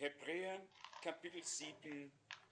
Hebräer Kapitel 7,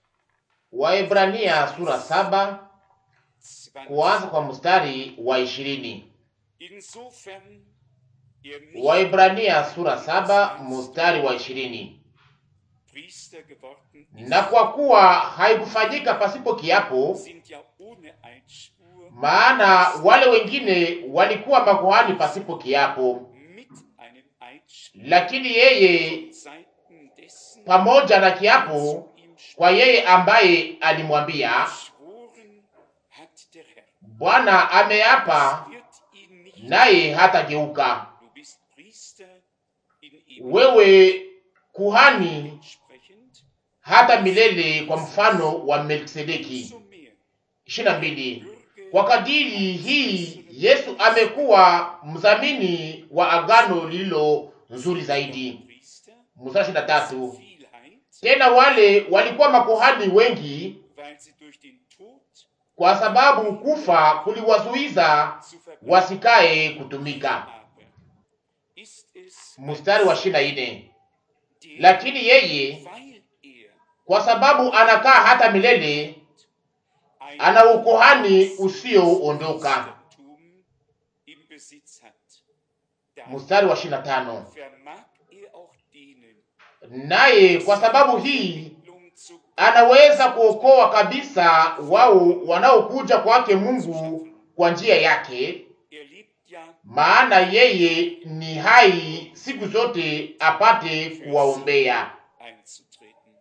Waebrania sura saba 20. kuanza kwa mstari wa ishirini. Insofern ihr nicht Waebrania sura saba mstari wa ishirini. Priester geworden Na kwa kuwa haikufanyika pasipo kiapo, sind ja ohne Eidschwur maana wale wengine walikuwa makuhani pasipo kiapo, mit einem Eidschwur lakini yeye von Seiten dessen, pamoja na der kiapo zu ihm kwa yeye ambaye alimwambia, geschworen hat der Herr. Bwana ameapa Es wird ihn nicht naye hatageuka. Du bist Priester in ihm Wewe kuhani entsprechend, hata milele, kwa mfano wa Melkisedeki. so mehr ishirini na mbili. Bürger Kwa kadiri hii Yesu amekuwa mdhamini wa agano lililo nzuri zaidi. Priester, Mstari ishirini na tatu. Vielheit, Tena wale walikuwa makuhani wengi, weil sie durch den Tod kwa sababu kufa kuliwazuiza zu verbringen wasikae kutumika. aber ist es Mstari wa ishirini na nne. der, Lakini yeye weil er kwa sababu anakaa hata milele, ein ana ukuhani usioondoka. Priestertum im Besitz hat, dann Mstari wa ishirini na tano. vermag er auch denen, Naye kwa sababu hii Entwicklung zu anaweza kuokoa kabisa wao wanaokuja kwake Mungu kwa njia yake, er liebt ja maana yeye ni hai siku zote apate kuwaombea. einzutreten.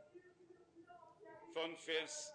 Von Vers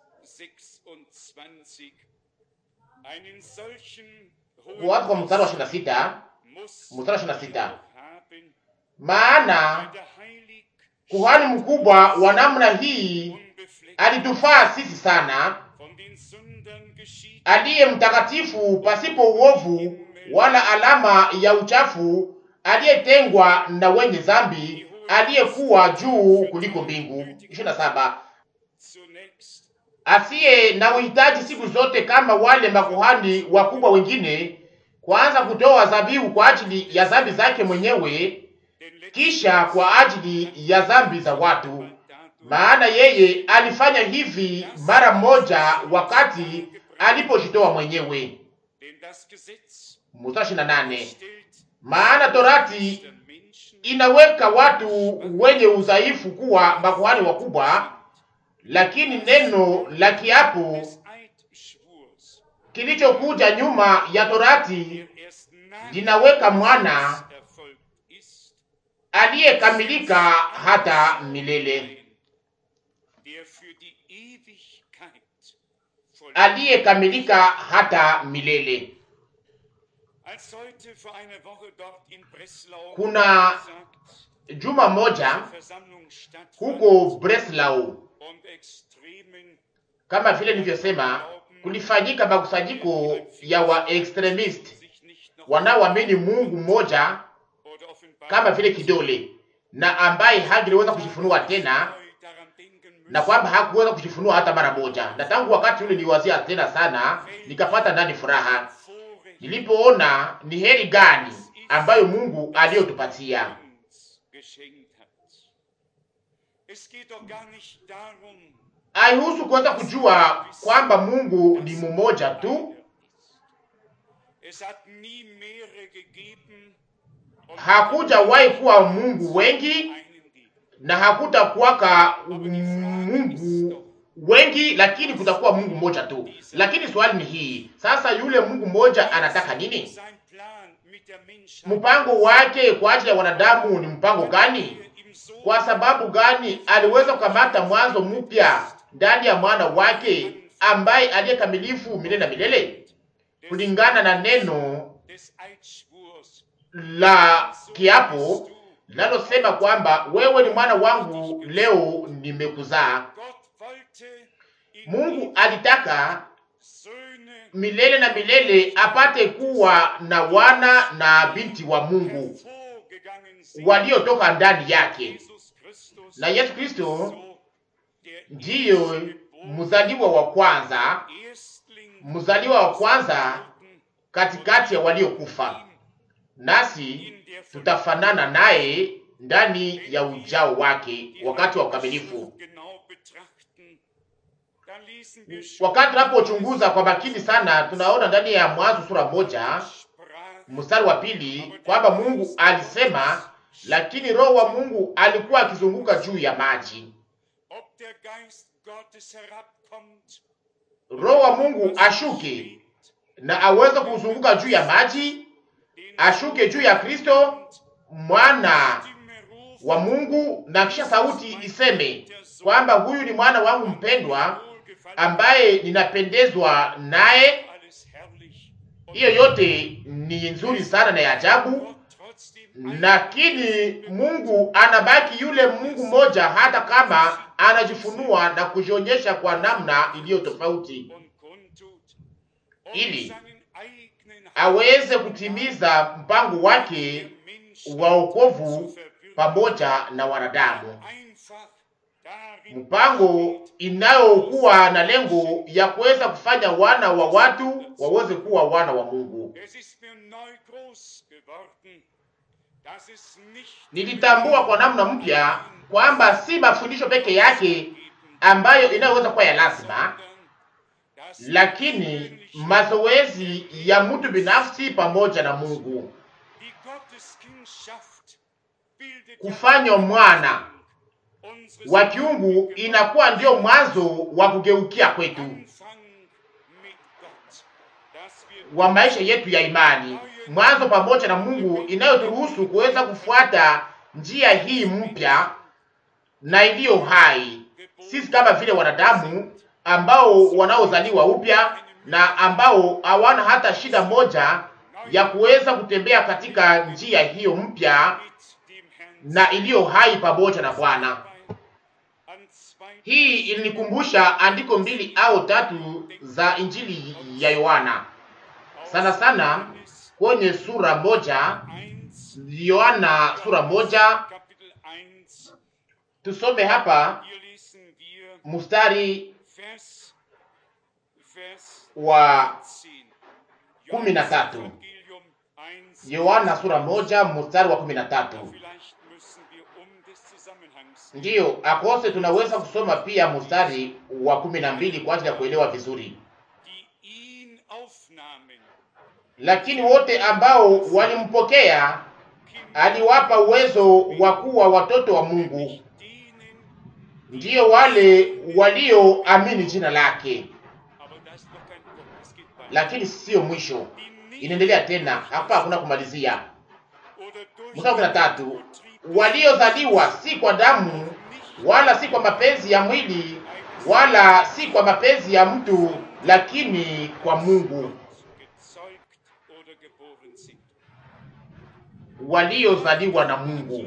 26 einen solchen Kuanza kwa mstari wa ishirini na sita muss mstari wa ishirini na sita auch haben, maana der heilig kuhani mkubwa wa namna hii unbefleckt alitufaa sisi sana, von den Sündern geschieden aliye mtakatifu pasipo uovu wala alama ya uchafu, aliyetengwa na wenye dhambi, aliyekuwa juu kuliko mbingu. ishirini na saba zunächst asiye na uhitaji siku zote kama wale makuhani wakubwa wengine, kwanza kutoa dhabihu kwa ajili ya dhambi zake mwenyewe, den letzten kisha kwa ajili ya dhambi za watu. dadurch Maana yeye alifanya hivi mara moja wakati alipojitoa mwenyewe. denn das Gesetz Mstari ishirini na nane. stellt Maana torati der Menschen inaweka watu wenye udhaifu kuwa makuhani wakubwa, lakini neno la kiapo des Eidschwurs, kilichokuja nyuma ya torati der erst nach linaweka mwana erfolgt ist, aliyekamilika hata milele, der für die Ewigkeit voll aliyekamilika hata milele. Als heute vor einer Woche dort in Breslau Kuna gesagt, juma moja Versammlung stattfand huko Breslau, und extremen kama vile nilivyosema, kulifanyika makusanyiko ya wa extremist sich nicht noch wanaoamini Mungu mmoja oder offenbar kama vile kidole na ambaye hangeliweza kujifunua tena neu daran denken na müssen, kwamba hakuweza kujifunua hata mara moja. Na tangu wakati ule niliwazia tena sana, nikapata ndani furaha Vorrecht nilipoona ni heri gani ambayo Mungu aliyotupatia. uns geschenkt hat. Es geht doch gar nicht darum, Haihusu kuweza kujua kwamba Mungu ni mmoja tu. es hat nie mehrere gegeben und Hakujawahi kuwa Mungu wengi einen geben. na hakutakuwaka Mungu wengi, lakini kutakuwa Mungu mmoja tu. Lakini swali ni hii sasa, yule Mungu mmoja anataka nini? Sein Plan mit der Menschheit Mpango wake kwa ajili ya wanadamu ni mpango gani? im Sohn Kwa sababu gani aliweza kukamata mwanzo mpya ndani ya mwana wake ambaye aliye kamilifu milele na milele, kulingana na neno des Eidschwurs la kiapo linalosema kwamba wewe ni mwana wangu, leo nimekuzaa. Gott wollte in Mungu alitaka Söhne milele na milele apate kuwa na wana na binti wa Mungu hervorgegangen sind. waliotoka ndani yake, Jesus Christus na Yesu Kristo so der ndiyo mzaliwa wa kwanza, Erstling mzaliwa wa kwanza geworden, katikati ya waliokufa, ihm nasi in der von tutafanana naye ndani ya ujao wake wakati wa ukamilifu. Wakati tunapochunguza kwa makini sana, tunaona ndani ya Mwanzo sura moja mstari wa pili kwamba Mungu alisema, lakini Roho wa Mungu alikuwa akizunguka juu ya maji. Roho wa Mungu ashuke na aweze kuzunguka juu ya maji, ashuke juu ya Kristo mwana wa Mungu, na kisha sauti iseme kwamba huyu ni mwana wangu mpendwa ambaye ninapendezwa naye. Hiyo yote ni nzuri sana na ya ajabu, lakini Mungu anabaki yule Mungu mmoja, hata kama anajifunua na kujionyesha kwa namna iliyo tofauti, ili aweze kutimiza mpango wake wa wokovu pamoja na wanadamu, mpango inayokuwa na lengo ya kuweza kufanya wana wa watu waweze kuwa wana wa Mungu. Nilitambua kwa namna mpya kwamba si mafundisho peke yake ambayo inayoweza kuwa ya lazima, lakini mazoezi ya mtu binafsi pamoja na Mungu, kufanywa mwana wa kiungu inakuwa ndio mwanzo wa kugeukia kwetu wa maisha yetu ya imani, mwanzo pamoja na Mungu inayoturuhusu kuweza kufuata njia hii mpya na iliyo hai, sisi kama vile wanadamu ambao wanaozaliwa upya na ambao hawana hata shida moja ya kuweza kutembea katika njia hiyo mpya na iliyo hai pamoja na Bwana. Hii ilinikumbusha andiko mbili au tatu za Injili ya Yohana, sana sana kwenye sura moja, Yohana sura moja. Tusome hapa mstari wa kumi na tatu. Yohana sura moja mstari wa kumi na tatu. Ndiyo akose tunaweza kusoma pia mstari wa kumi na mbili kwa ajili ya kuelewa vizuri. Lakini wote ambao walimpokea aliwapa uwezo wa kuwa watoto wa Mungu, ndiyo wale walioamini jina lake. Lakini sio mwisho, inaendelea tena hapa, hakuna kumalizia. Mstari wa tatu, waliozaliwa si kwa damu wala si kwa mapenzi ya mwili wala si kwa mapenzi ya mtu, lakini kwa Mungu. Waliozaliwa na Mungu.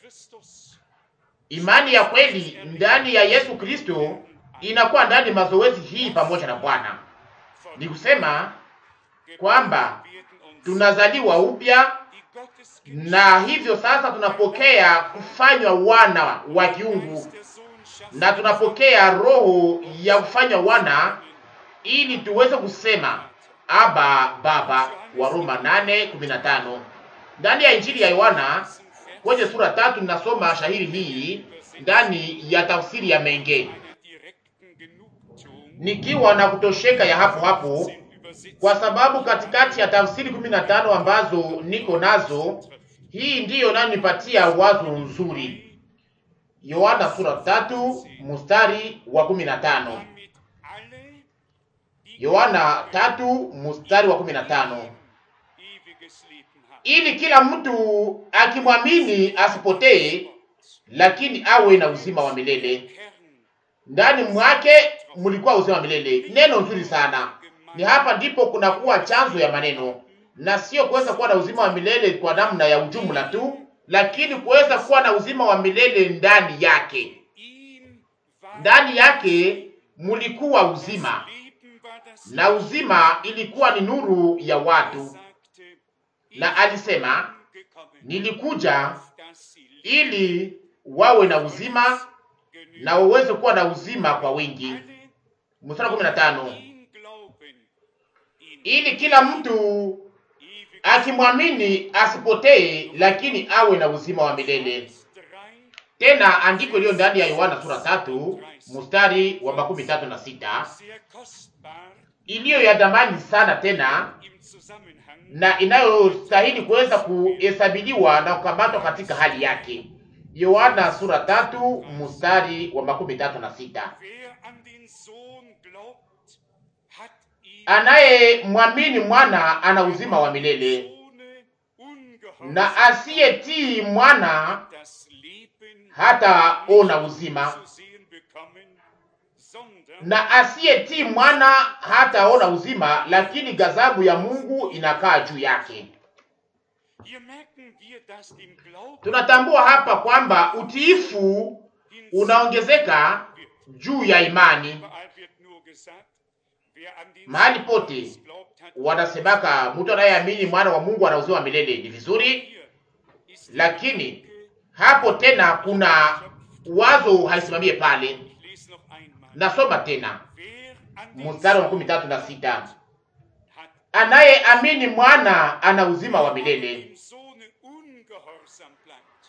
Imani ya kweli ndani ya Yesu Kristo inakuwa ndani mazoezi hii pamoja na Bwana, ni kusema kwamba tunazaliwa upya na hivyo sasa tunapokea kufanywa wana wa kiungu na tunapokea roho ya kufanywa wana ili tuweze kusema Aba Baba, wa Roma 8:15. Ndani ya Injili ya Yohana kwenye sura tatu ninasoma shahiri hii ndani ya tafsiri ya Menge, nikiwa na kutosheka ya hapo hapo kwa sababu katikati ya tafsiri kumi na tano ambazo niko nazo, hii ndiyo nanipatia wazo nzuri. Yohana sura tatu mstari wa kumi na tano. Yohana tatu mstari wa kumi na tano, ili kila mtu akimwamini asipotee, lakini awe na uzima wa milele. Ndani mwake mlikuwa uzima wa milele. Neno nzuri sana ni hapa ndipo kunakuwa chanzo ya maneno, na sio kuweza kuwa na uzima wa milele kwa namna ya ujumla tu, lakini kuweza kuwa na uzima wa milele ndani yake. Ndani yake mulikuwa uzima, na uzima ilikuwa ni nuru ya watu, na alisema nilikuja ili wawe na uzima na waweze kuwa na uzima kwa wingi. Mstari kumi na tano ili kila mtu akimwamini asipotee, lakini awe na uzima wa milele. Tena andiko iliyo ndani ya Yohana sura tatu mstari wa makumi tatu na sita sehr kostbar iliyo ya damani sana tena im Zusammenhang na inayostahili kuweza kuhesabiliwa na kukamatwa katika hali yake. Yohana sura tatu mstari wa makumi tatu na sita. Wer an den Sohn glaubt, hat ihn Anayemwamini mwana ana uzima wa milele, ohne Ungehorsam na asiyetii mwana das Leben hataona uzima, zu sehen bekommen, sondern na asiyetii mwana hataona uzima, lakini ghadhabu ya Mungu inakaa juu yake. hier merken wir, dass dem Glauben Tunatambua hapa kwamba utiifu unaongezeka juu ya imani. überall wird nur gesagt, wer an den Mahali Sohn pote Gottes glaubt, hat Wanasemaka mtu anayeamini mwana wa Mungu ana uzima wa milele, ni vizuri, hier ist der lakini Gedanke, hapo tena kuna wazo haisimamie pale. ich lese noch einmal, Nasoma tena wer an den mstari wa Sohn makumi tatu na sita hat anayeamini mwana ana uzima wa milele, dem Sohne ungehorsam bleibt,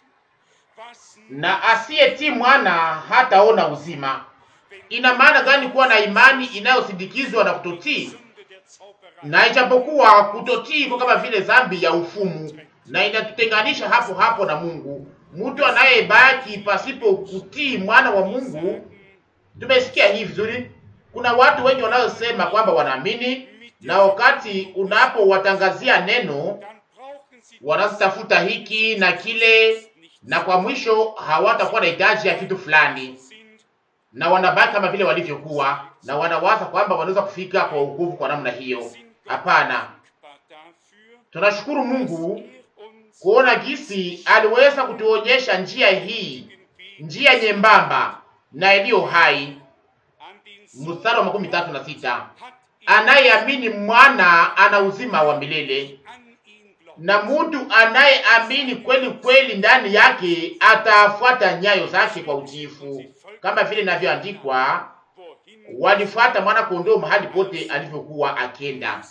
was na asiyetii mwana hataona uzima. Ina maana gani kuwa na imani inayosindikizwa na kutotii? Sünde der Zauberei Na ijapokuwa kutotii iko kama vile dhambi ya ufumu, na inatutenganisha hapo hapo na Mungu. Mtu anayebaki pasipo kutii mwana wa Mungu, tumesikia hii vizuri. Kuna watu wengi wanaosema kwamba wanaamini, na wakati unapowatangazia neno dann brauchen sie wanatafuta hiki na kile, na kwa mwisho hawatakuwa na hitaji ya kitu fulani, sind na wanabaki kama vile walivyokuwa, na wanawaza kwamba wanaweza kufika kwa wokovu kwa namna hiyo. Hapana, dankbar dafür, tunashukuru Mungu er uns kuona jinsi aliweza kutuonyesha njia hii, den Weg njia nyembamba na iliyo hai. an den Sohn Mstari wa makumi tatu na sita hat ihn anayeamini mwana ana uzima wa milele, an ihn glaubt. na mtu anayeamini kweli kweli ndani yake atafuata nyayo zake kwa utiifu, kama vile inavyoandikwa, Wohin walifuata mwana kondoo mahali pote alivyokuwa akenda.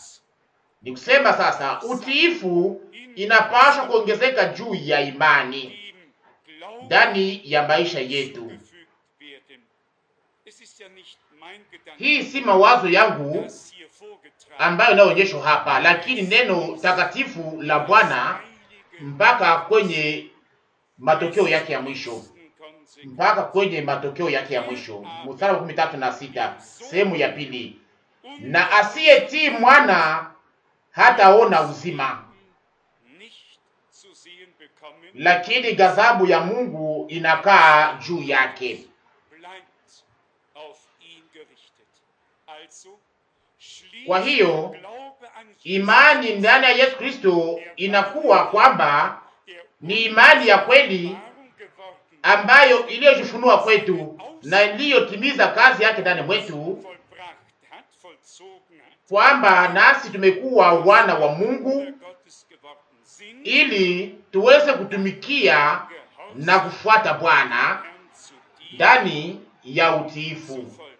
Ni kusema sasa, utiifu inapaswa kuongezeka juu ya imani ihm Glauben ndani ya maisha yetu. gefügt werden. Es ist ja nicht mein Gedanke, Hii si mawazo yangu das hier vorgetragen ambayo inayoonyeshwa hapa, lakini neno takatifu la Bwana mpaka kwenye matokeo yake ya mwisho, mpaka kwenye matokeo yake ya mwisho. Mstari wa kumi tatu na sita sehemu ya pili, na asiyetii mwana hataona uzima, nicht zu sehen bekommen, lakini ghadhabu ya Mungu inakaa juu yake. bleibt auf ihn gerichtet. Also schließt Kwa hiyo Glaube an imani ndani ya Yesu Kristo inakuwa kwamba der ni imani ya kweli Offenbarung geworden ambayo iliyojifunua kwetu na iliyotimiza kazi yake ndani mwetu, vollbracht hat, vollzogen hat, kwamba nasi tumekuwa wana wa Mungu Kinder Gottes geworden sind, ili tuweze kutumikia na kufuata Bwana Herrn zu dienen, ndani ya utiifu. zu folgen.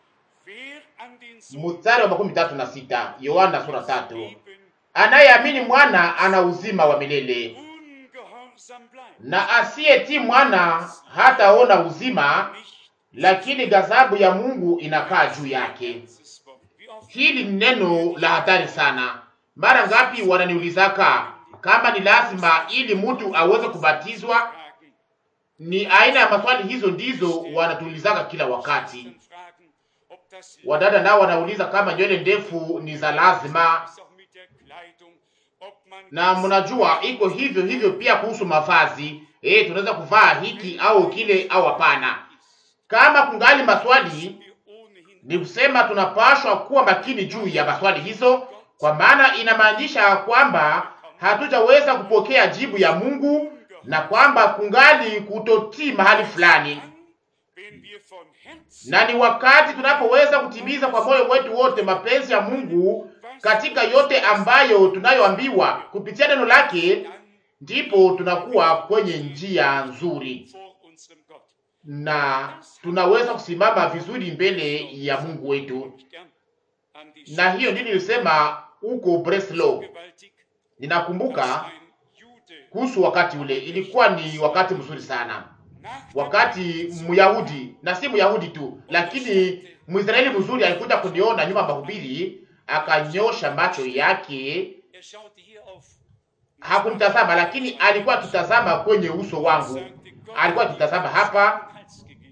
Wer an den Sohn Mstari wa makumi tatu na sita Yohana sura tatu. Leben Anayeamini mwana ana uzima wa milele, ungehorsam bleibt, na asiyetii mwana hataona uzima, nicht lakini ghadhabu ya Mungu inakaa juu yake. dieses Wort. Wie oft Hili ni neno la hatari sana. Mara ngapi wananiulizaka kama ni lazima ili mtu aweze kubatizwa? fragen, Ni aina ya maswali hizo ndizo wanatuulizaka kila wakati. dann fragen, ob das Wadada nao wanauliza kama nywele ndefu ni za lazima, ist auch mit der Kleidung, ob man na mnajua iko hivyo hivyo pia kuhusu mavazi. Eh, tunaweza kuvaa hiki au kile au hapana. Kama kungali maswali, wir ohnehin ni kusema tunapashwa kuwa makini juu ya maswali hizo, kwa maana inamaanisha kwamba hatujaweza kupokea jibu ya Mungu na kwamba kungali kutotii mahali fulani, dann, wenn wir von Herzen na ni wakati tunapoweza kutimiza kwa moyo wetu wote mapenzi ya Mungu katika yote ambayo tunayoambiwa kupitia neno lake, dann ndipo tunakuwa kwenye njia nzuri vor unserem Gott. na tunaweza kusimama vizuri mbele ya Mungu wetu. Ich gern an die Na hiyo ndio nilisema huko Breslau. gewaltig, Ninakumbuka als ein Jude kuhusu wakati ule, ilikuwa ni wakati mzuri sana. wakati Myahudi na si Myahudi tu, lakini Mwisraeli mzuri alikuja kuniona nyuma ya mahubiri, akanyosha macho yake, Er schaute hier auf hakunitazama, lakini alikuwa akitazama kwenye uso wangu, alikuwa akitazama hapa, Hals gegeben.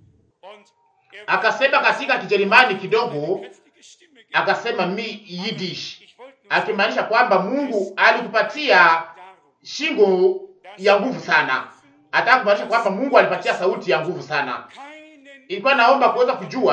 Und er akasema katika Kijerumani kidogo, kräftige Stimme gegeben. akasema mi Yiddish, Ich wollte nur akimaanisha kwamba Mungu alikupatia darum, shingo ya nguvu sana. Ataka kumaanisha kwamba Mungu alipatia sauti ya nguvu sana. keinen Ilikuwa naomba kuweza kujua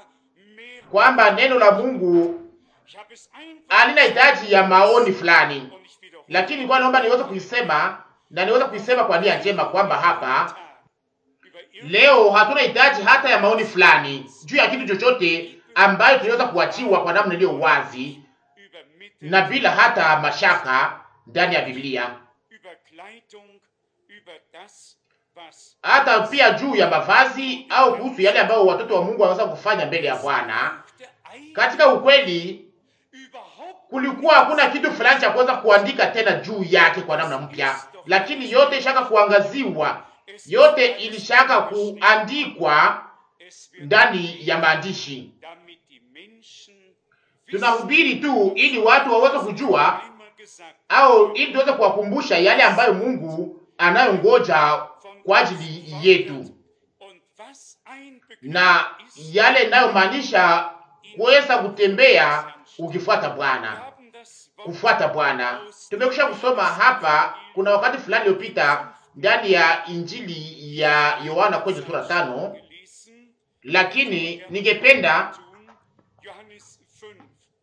mehr. kwamba neno la Mungu Ich habe es einfach halina hitaji ya maoni fulani, und ich wiederhole lakini ilikuwa naomba niweze kuisema na niweze kuisema kwa nia njema kwamba hapa über irgendein leo hatuna hitaji hata ya maoni fulani juu ya kitu chochote ambayo tunaweza kuachiwa kwa namna iliyo wazi über Mittel, na bila hata mashaka ndani ya Biblia, über Kleidung, über das, was hata pia juu ya mavazi au kuhusu yale ambayo watoto wa Mungu wanaweza kufanya mbele ya Bwana. der Ei Katika ukweli, überhaupt kulikuwa hakuna kitu fulani cha kuweza kuandika tena juu yake kwa namna mpya, lakini yote ishaka kuangaziwa, es yote ilishaka kuandikwa es wird ndani ya maandishi. damit die Menschen Tunahubiri tu ili watu waweze kujua einmal gesagt au ili tuweze kuwakumbusha yale ambayo Mungu anayongoja kwa ajili yetu und was ein na ist, yale inayomaanisha kuweza kutembea ukifuata Bwana, haben das Wort kufuata Bwana. Tumekwisha kusoma hapa, kuna wakati fulani uliopita ndani ya Injili ya Yohana kwenye sura tano, gelesen, lakini ningependa tun, Johannes 5,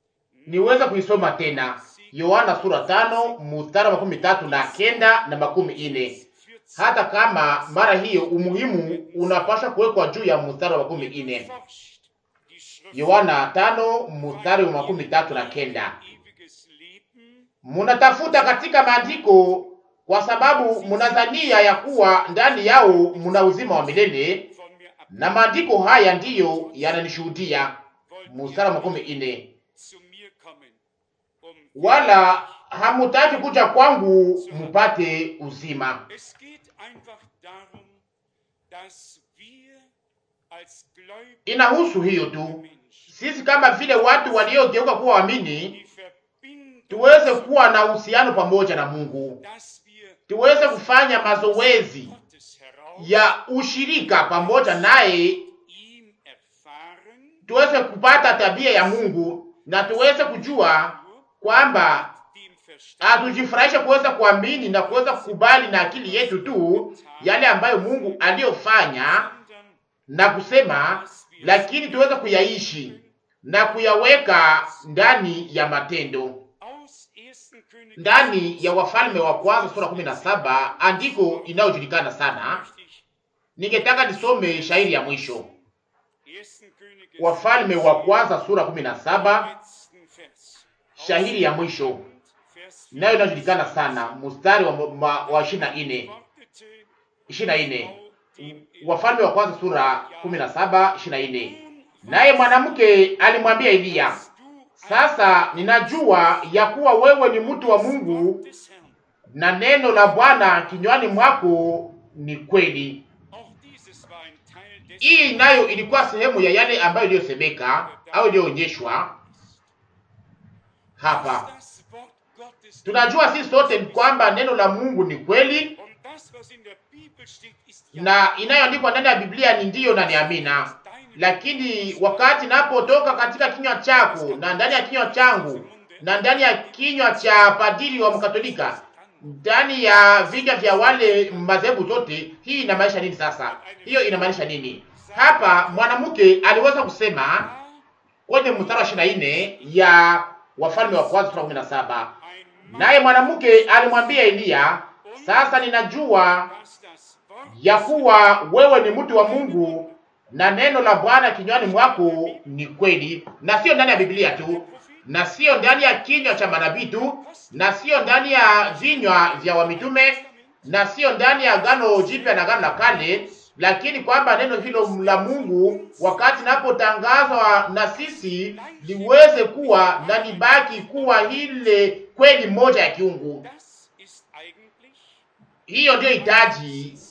niweze kuisoma tena Yohana sura tano mstari wa makumi tatu na kenda na makumi ine hata kama mara hiyo umuhimu unapaswa kuwekwa juu ya mstari wa makumi ine forscht die Schrift Yohana tano mstari wa makumi tatu na kenda ewiges Leben munatafuta katika maandiko kwa sababu munadhania ya kuwa ndani yao muna uzima wa milele, von mir ab. na maandiko haya ndiyo yananishuhudia. Wollt Mstari wa ihr makumi ine zu mir kommen, um wala hamutaki kuja kwangu mupate uzima. Es geht einfach darum, dass wir als gläubige Inahusu hiyo tu, Menschen sisi kama vile watu waliogeuka kuwa waamini die Verbindung, tuweze kuwa na uhusiano pamoja na Mungu, dass wir tuweze kufanya mazoezi Gottes heraus ya ushirika pamoja naye, ihm erfahren, tuweze kupata tabia ya Mungu na tuweze kujua nur kwamba dem Verstand hatujifurahishe kuweza kuamini na kuweza kukubali na akili yetu tu yale ambayo Mungu aliyofanya sondern na kusema, lakini tuweze kuyaishi na kuyaweka ndani ya matendo. aus 1. Königreich Ndani ya Wafalme wa Kwanza sura 17 andiko inayojulikana sana. möchte ich Ningetaka nisome shairi ya mwisho, 1. Könige Wafalme wa Kwanza sura 17 letzten Vers. shahiri ya mwisho Vers nayo inajulikana sana, mstari wa, wa, wa 24 wortete 24 dem Wafalme wa Kwanza sura 17 24 Naye mwanamke alimwambia Eliya, dass du sasa ninajua ya kuwa wewe ni mtu wa Mungu des Herrn. na neno la Bwana kinywani mwako ni kweli. Auch dieses war ein Teil des Hii nayo ilikuwa sehemu ya yale ambayo iliyosemeka au iliyoonyeshwa hapa. das Wort Gottes Tunajua sisi sote kwamba neno la Mungu ni kweli und das, was in der Bibel steht, ist ja na inayoandikwa ndani ya Biblia ni ndiyo na ni amina. Lakini wakati napotoka katika kinywa chako na ndani ya kinywa changu na ndani ya kinywa cha padiri wa Mkatolika, ndani ya vinywa vya wale madhehebu zote, hii inamaanisha nini? Sasa hiyo inamaanisha nini? Hapa mwanamke aliweza kusema kwenye mstari wa 24 ya Wafalme wa Kwanza sura 17, ein Mann, naye mwanamke alimwambia Eliya, sasa ninajua dass das Wort ya kuwa wewe ni mtu wa Mungu na neno la Bwana kinywani mwako ni kweli, na sio ndani ya Biblia tu, na sio ndani ya kinywa cha manabii tu, na sio ndani ya vinywa vya wamitume, na sio ndani ya Agano Jipya na Agano la Kale, lakini kwamba neno hilo la Mungu wakati napotangazwa na sisi liweze kuwa na libaki kuwa ile kweli moja ya kiungu. das ist eigentlich Hiyo ndiyo hitaji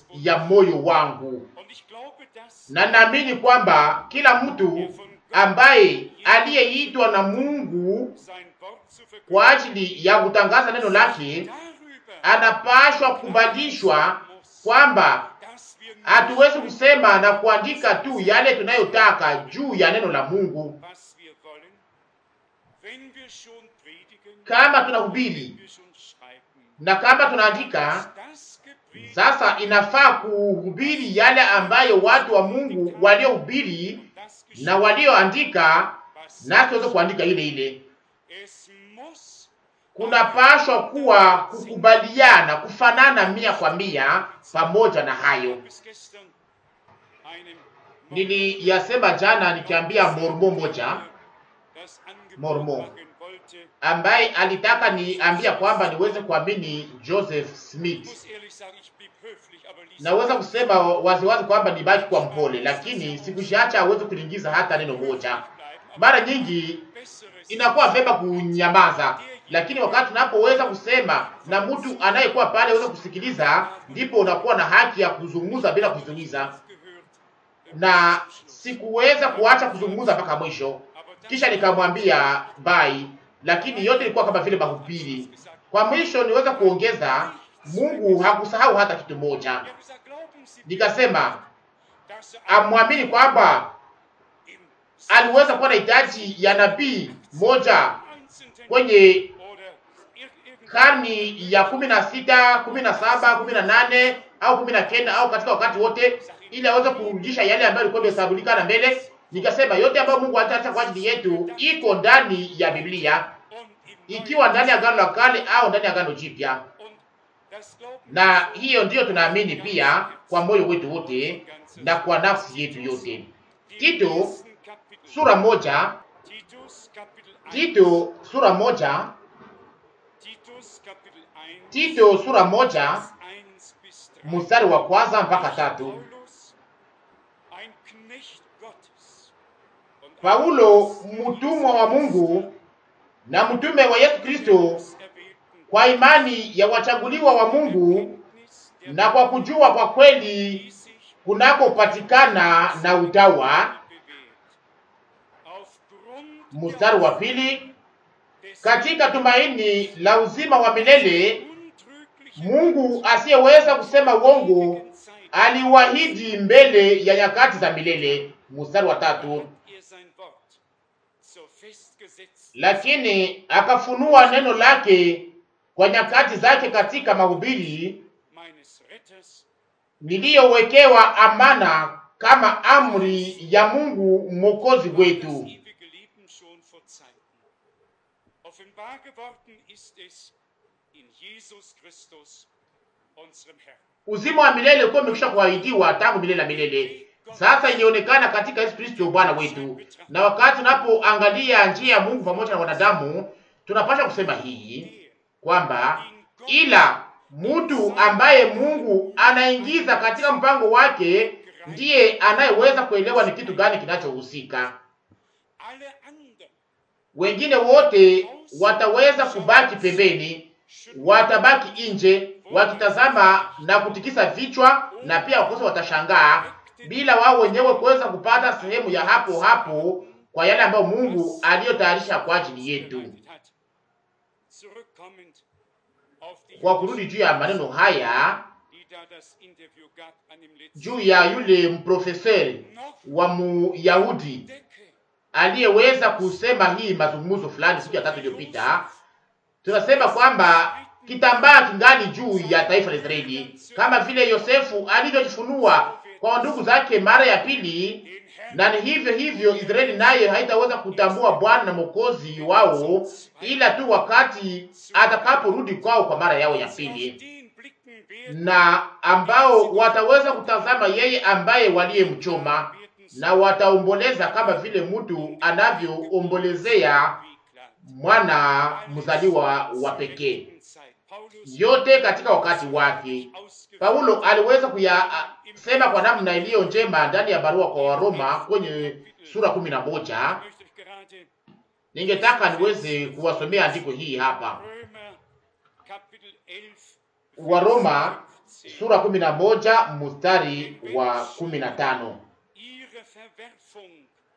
ya moyo wangu, Und ich glaube, dass na naamini kwamba kila mtu ambaye aliyeitwa na Mungu sein Wort zu verkünden kwa ajili ya kutangaza neno lake darüber anapashwa kubalishwa kwamba dass wir nicht hatuwezi kusema na kuandika tu yale tunayotaka juu ya neno la Mungu. was wir wollen, wenn wir schon predigen, Kama tunahubiri wenn wir schon schreiben, na kama tunaandika, dass das gepredigt sasa inafaa kuhubiri yale ambayo watu wa Mungu waliohubiri das na geschieht, walioandika, was nasi tuweze kuandika ile ile. es muss Kunapashwa kuwa kukubaliana, kufanana mia kwa mia pamoja na hayo. bis gestern einem Niliyasema jana nikiambia mormo moja das Angebot Mormon. machen wollte. ambaye alitaka niambia kwamba niweze kuamini Joseph Ich Smith. muss ehrlich sagen, ich blieb höflich, aber ließ Naweza kusema waziwazi kwamba nibaki kwa mpole, lakini sikushaacha aweze kulingiza hata neno moja. bleiben. Aber Mara nyingi besseres inakuwa vema kunyamaza, lakini wakati tunapoweza kusema na mtu anayekuwa pale aweze kusikiliza, ndipo unakuwa na haki ya kuzungumza bila kuzuiza. gehört. Na sikuweza kuacha kuzungumza mpaka mwisho, Aber das kisha nikamwambia bye, lakini yote ilikuwa kama vile mahubiri. Kwa mwisho niweza kuongeza, Mungu hakusahau hata kitu moja. Ich habe gesagt, glauben Sie, Nikasema dass er amwamini kwamba im aliweza kuwa na hitaji ya nabii moja 19. kwenye oder ir- irgendwann karni ya kumi na sita kumi na saba kumi na nane au kumi na kenda au katika wakati wote, ili aweze kurudisha yale ambayo ilikuwa imesabulika mbele. Nikasema yote ambayo Mungu alitaka kwa ajili yetu iko ndani ya Biblia, und im ikiwa ndani ya Agano la Kale au ndani ya Agano Jipya, Und das glauben na hiyo ndiyo tunaamini pia kwa moyo wetu wote na kwa nafsi yetu yote. Tito sura moja, Titus Kapitel 1. Tito sura moja, Titus Kapitel 1. Tito sura moja Vers 1 bis 3. mstari wa kwanza mpaka tatu. Paulus, ein Knecht Gottes. Und ein Paulo mtumwa wa Mungu na mtume wa Yesu Kristo auserwählten kwa imani ya wachaguliwa wa Mungu Kenntnis der na kwa kujua kwa kweli die sich kunakopatikana na utawa. bewährt. Aufgrund Mstari wa pili, des katika tumaini la uzima wa milele untrüglichen Mungu asiyeweza kusema uongo Zeit aliwahidi mbele ya nyakati za milele. Mstari wa tatu, hat er sein Wort zur festgesetzten lakini akafunua neno lake kwa nyakati zake katika mahubiri meines Retters niliyowekewa amana kama amri ya Mungu mwokozi das wetu. ewige Leben schon vor Zeiten. Offenbar geworden ist es in Jesus Christus, unserem Herrn. Uzima wa milele ulikuwa umekwisha kuahidiwa tangu milele na milele, sasa ilionekana katika Yesu Kristo Bwana wetu. Na wakati tunapoangalia njia ya Mungu pamoja na wanadamu, tunapaswa kusema hii Der, kwamba den Gott ila mtu ambaye Mungu anaingiza katika mpango wake ndiye anayeweza kuelewa ni kitu gani kinachohusika. alle anderen Wengine wote wataweza kubaki pembeni, watabaki nje wakitazama na kutikisa vichwa, na pia wakosa watashangaa bila wao wenyewe kuweza kupata sehemu ya hapo hapo kwa yale ambayo Mungu aliyotayarisha kwa ajili yetu. bereitet hat. Zurückkommend auf die Kwa kurudi juu ya maneno haya, die da das Interview gab an dem letzten juu ya yule mprofesori noch wa Muyahudi Decke aliyeweza kusema hii mazungumzo fulani siku ya tatu iliyopita, tunasema kwamba kitambaa kingali juu ya taifa la Israeli, kama vile Yosefu alivyojifunua kwa ndugu zake mara ya pili, den Herrn na ni hivyo hivyo Israeli nayo haitaweza kutambua Bwana na Mwokozi wao ila tu wakati atakaporudi kwao kwa mara yao ya auf pili, den blicken werden, na ambao wataweza kutazama yeye ambaye waliyemchoma na wataomboleza kama vile mtu anavyoombolezea Wiegler. mwana mzaliwa wa pekee, Zeit. Paulus yote katika wakati wake. ausgeführt Paulo aliweza kuyasema kwa namna iliyo njema ndani ya barua kwa Waroma kwenye sura kumi na moja. möchte ich gerade Ningetaka niweze kuwasomea andiko hii hapa, Römer Kapitel 11 Waroma sura kumi na moja mstari wa kumi na tano ihre Verwerfung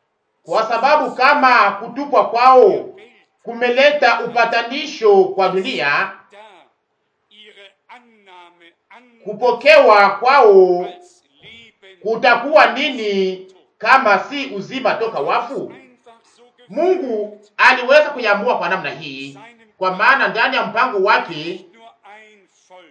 kwa sababu kama kutupwa kwao kumeleta upatanisho kwa dunia, da ihre Annahme an kupokewa kwao als Leben kutakuwa nini kama si uzima toka wafu? einfach so gewollt, Mungu aliweza kuiamua kwa namna hii, kwa maana ndani ya mpango wake nicht nur ein Volk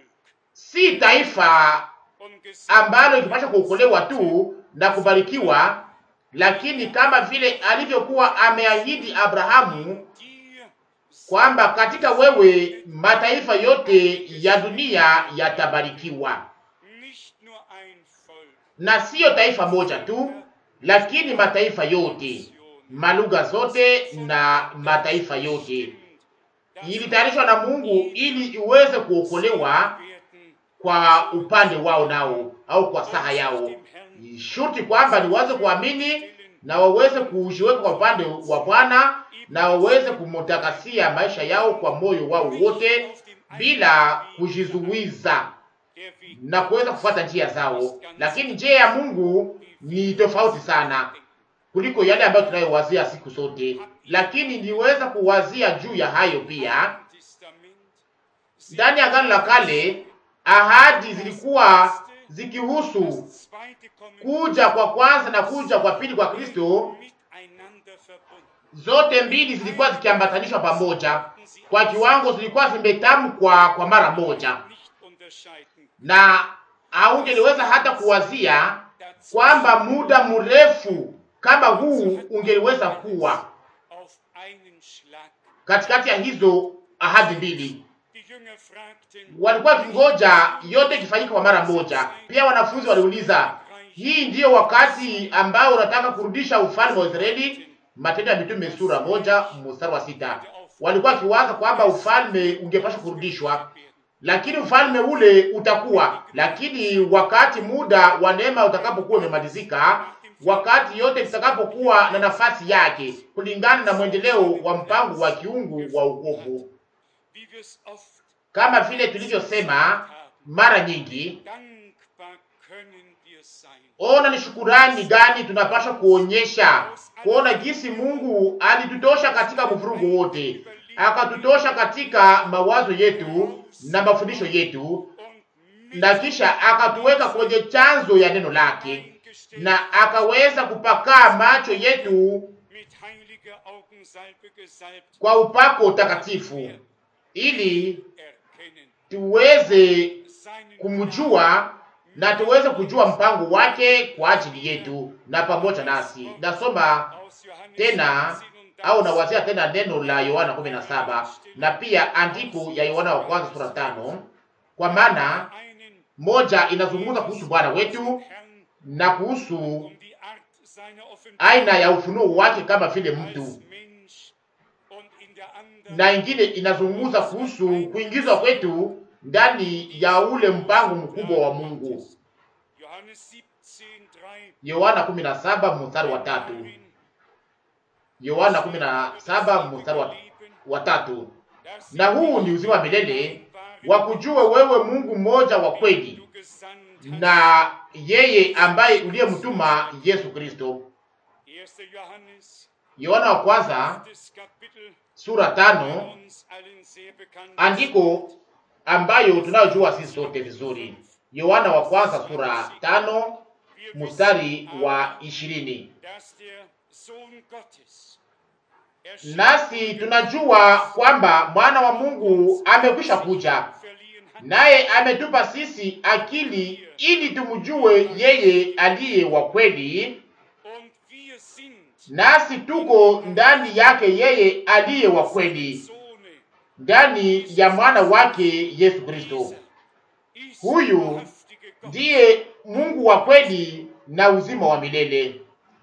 si taifa und Gesetz ambalo ikipasha kuokolewa tu na kubarikiwa, lakini kama vile alivyokuwa ameahidi Abrahamu dir kwamba katika wewe mataifa yote ya dunia yatabarikiwa, nicht nur ein Volk, na siyo taifa moja tu, lakini mataifa yote, malugha zote na mataifa yote. Ilitayarishwa na Mungu ili iweze kuokolewa werden kwa upande wao nao au kwa saha yao. Shuti kwamba ni waweze kuamini na waweze kujiweka kwa upande wa Bwana na waweze kumutakasia maisha yao kwa moyo wao wote bila kujizuiza der Weg na kuweza kufuata njia zao. Lakini njia ya Mungu ni tofauti sana kuliko yale ambayo tunayowazia siku zote, lakini niweza kuwazia juu ya hayo pia. im Testament Ndani ya Agano la Kale ahadi zilikuwa zikihusu das zweite Kommen kuja kwa kwanza na kuja kwa pili kwa Kristo. miteinander verbunden. Zote mbili zilikuwa zikiambatanishwa pamoja, kwa kiwango zilikuwa zimetamkwa kwa mara moja, Nicht unterscheiden. na haungeliweza hata kuwazia kwamba muda mrefu kama huu ungeliweza kuwa Auf einen Schlag. katikati ya hizo ahadi mbili. Die Jünger fragten, Walikuwa wakingoja yote ikifanyika kwa mara moja. Pia wanafunzi waliuliza, hii ndiyo wakati ambao unataka kurudisha ufalme wa Israeli? Matendo ya Mitume sura moja mstari wa sita. Walikuwa wakiwaza kwamba ufalme ungepaswa kurudishwa, lakini ufalme ule utakuwa, lakini wakati muda wa neema utakapokuwa umemalizika, wakati yote kitakapokuwa na nafasi yake kulingana na mwendeleo wa mpango wa kiungu wa wokovu, wie wir es oft kama vile tulivyosema mara nyingi. dankbar können wir sein. Ona ni shukurani gani tunapaswa kuonyesha, kuona jinsi Mungu alitutosha katika mvurugo wote, akatutosha katika mawazo yetu na mafundisho yetu, Und mit na kisha akatuweka kwenye chanzo ya neno lake, eingestellt, na akaweza kupakaa macho yetu mit heiliger Augensalbe gesalbt, kwa upako utakatifu, ili erkennen. tuweze Seinen kumjua na tuweze kujua mpango wake kwa ajili yetu na pamoja nasi. Nasoma aus Johannes tena 17 au nawazia tena neno la Yohana 17 na pia andiko ya Yohana wa kwanza sura tano, kwa maana einen moja inazungumza kuhusu Bwana wetu Herrn na kuhusu um die Art seiner Offenbarung aina ya ufunuo wake kama vile als mtu, Mensch und in der anderen na ingine inazungumza kuhusu kuingizwa kwetu ndani ya ule mpango mkubwa wa Mungu. Johannes 17,3 Yohana 17 mstari wa tatu. Yohana 17 mstari wa, wa tatu. Na huu ni uzima wa milele wa kujua wewe Mungu mmoja wa kweli na yeye ambaye uliyemtuma Yesu Kristo. Yohana wa kwanza sura tano, andiko ambayo tunayojua sisi sote vizuri. Yohana wa kwanza sura tano mstari wa ishirini. Nasi tunajua kwamba mwana wa Mungu amekwisha kuja, naye ametupa sisi akili ili tumjue yeye aliye wa kweli, nasi tuko ndani yake yeye aliye wa kweli, ndani ya mwana wake Yesu Kristo. Huyu ndiye Mungu wa kweli na uzima wa milele.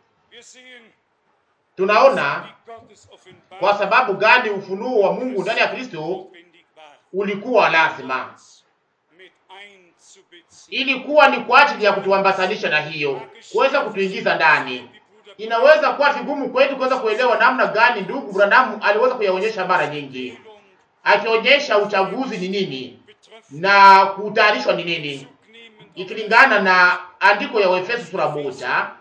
Tunaona kwa sababu gani ufunuo wa Mungu ndani ya Kristo ulikuwa lazima. Ilikuwa ni kwa ajili ya kutuambatanisha na hiyo, kuweza kutuingiza ndani. Inaweza kuwa vigumu kwetu kuweza kuelewa namna gani ndugu Branham aliweza kuyaonyesha mara nyingi, akionyesha uchaguzi ni nini na kutayarishwa ni nini, ikilingana na andiko ya Efeso sura moja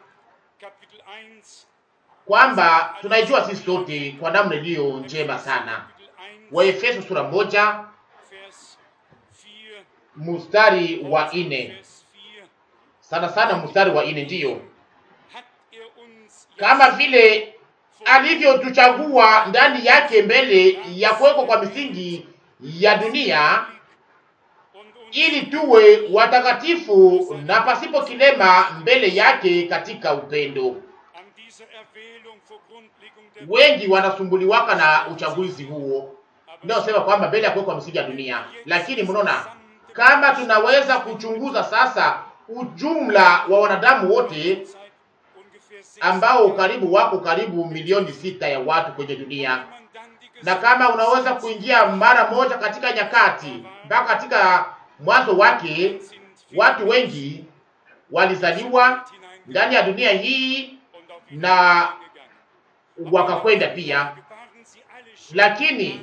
kwamba tunaijua sisi sote kwa namna iliyo njema sana. Waefeso sura moja mstari wa ine, sana sana mstari wa ine, ndiyo kama vile alivyotuchagua ndani yake mbele ya kuwekwa kwa misingi ya dunia, ili tuwe watakatifu na pasipo kilema mbele yake katika upendo. Wengi wanasumbuliwaka na uchaguzi huo unaosema kwamba mbele ya kuwekwa misingi ya dunia, lakini mnaona kama tunaweza kuchunguza sasa ujumla wa wanadamu wote ambao karibu wako karibu milioni sita ya watu kwenye dunia, na kama unaweza kuingia mara moja katika nyakati mpaka katika mwanzo wake, watu wengi walizaliwa ndani ya dunia hii na wakakwenda pia, lakini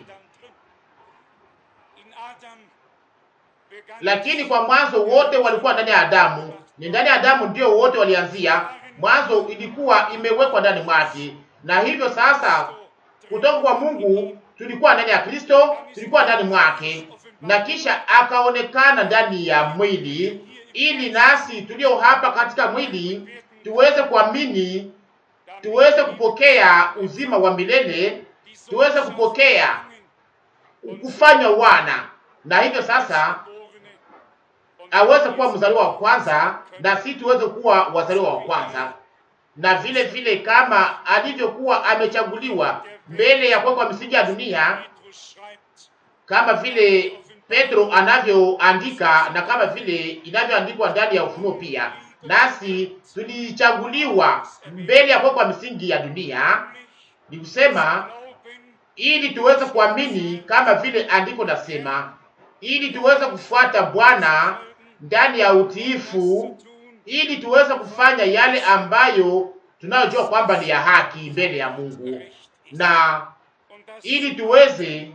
lakini kwa mwanzo wote walikuwa ndani ya Adamu. Ni ndani ya Adamu ndio wote walianzia. Mwanzo ilikuwa imewekwa ndani mwake, na hivyo sasa kutoka kwa Mungu tulikuwa ndani ya Kristo, tulikuwa ndani mwake, na kisha akaonekana ndani ya mwili, ili nasi tulio hapa katika mwili tuweze kuamini, tuweze kupokea uzima wa milele, tuweze kupokea kufanywa wana, na hivyo sasa aweze kuwa mzaliwa wa kwanza na si tuweze kuwa wazaliwa wa kwanza, na vile vile kama alivyokuwa amechaguliwa mbele ya kuwekwa misingi ya dunia, kama vile Petro anavyoandika na kama vile inavyoandikwa ndani ya Ufunuo pia, nasi tulichaguliwa mbele ya kuwekwa misingi ya dunia, ni kusema ili tuweze kuamini kama vile andiko nasema, ili tuweze kufuata Bwana ndani ya utiifu, ili tuweze kufanya yale ambayo tunayojua kwamba ni ya haki mbele ya Mungu, na ili tuweze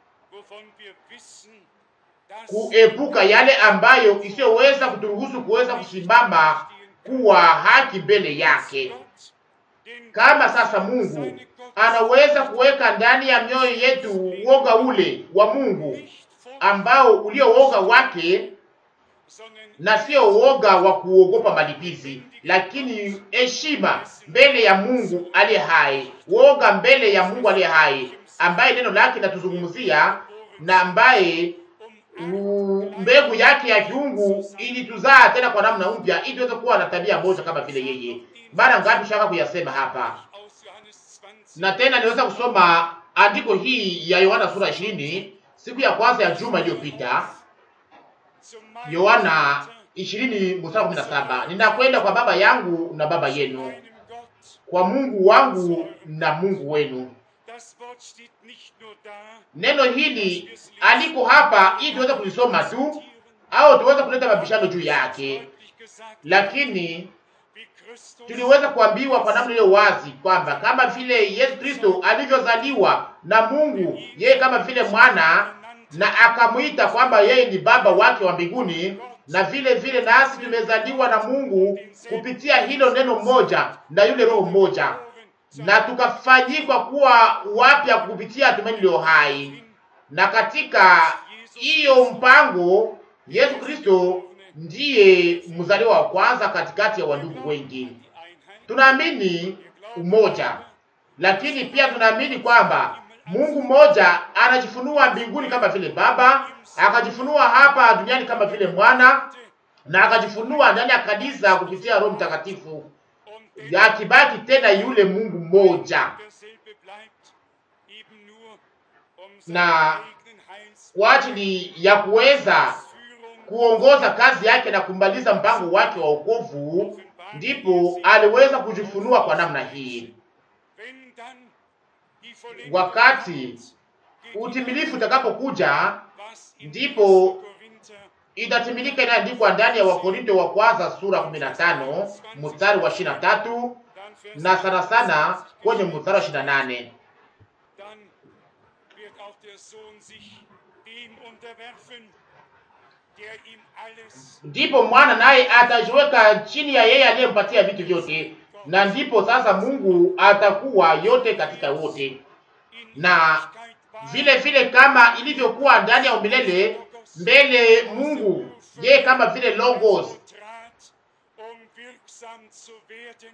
kuepuka yale ambayo isiyoweza kuturuhusu kuweza kusimama kuwa haki mbele yake. Kama sasa Mungu anaweza kuweka ndani ya mioyo yetu woga ule wa Mungu ambao ulio woga wake na sio woga wa kuogopa malipizi, lakini heshima mbele ya Mungu aliye hai, woga mbele ya Mungu aliye hai, ambaye neno lake linatuzungumzia na ambaye mbegu yake ya kiungu ilituzaa tena kwa namna mpya, ili tuweze kuwa na tabia moja kama vile yeye. Mara ngapi shaka kuyasema hapa, na tena niweza kusoma andiko hii ya Yohana sura ishirini siku ya kwanza ya juma iliyopita Yohana ishirini mstari kumi na saba ninakwenda kwa baba yangu na baba yenu, kwa Mungu wangu na Mungu wenu. Neno hili aliko hapa ili tuweze kulisoma tu au tuweze kuleta mabishano juu yake, lakini tuliweza kuambiwa kwa namna iliyo wazi kwamba kama vile Yesu Kristo alivyozaliwa na Mungu, yeye kama vile mwana na akamwita kwamba yeye ni baba wake wa mbinguni, na vile vile nasi tumezaliwa na Mungu kupitia hilo neno moja na yule roho mmoja, na tukafanyikwa kuwa wapya kupitia tumaini lililo hai. Na katika hiyo mpango Yesu Kristo ndiye mzaliwa wa kwanza katikati ya wandugu wengi. Tunaamini umoja, lakini pia tunaamini kwamba Mungu mmoja anajifunua mbinguni kama vile Baba, akajifunua hapa duniani kama vile Mwana, na akajifunua ndani ya kanisa kupitia Roho Mtakatifu, yakibaki tena yule Mungu mmoja, na kwa ajili ya kuweza kuongoza kazi yake na kumaliza mpango wake wa wokovu, ndipo aliweza kujifunua kwa namna hii. Wakati utimilifu utakapokuja, ndipo itatimilika inaandikwa ndani ya Wakorinto wa kwanza sura 15 mstari wa 23 na sana sana kwenye mstari wa 28. der ihm alles ndipo mwana naye atajiweka chini ya yeye aliyempatia vitu vyote, na ndipo sasa Mungu atakuwa yote katika wote. in Na Ewigkeit war, Vile vile kama ilivyokuwa ndani ya umilele mbele Mungu, yeye kama vile logos trat, um wirksam zu werden,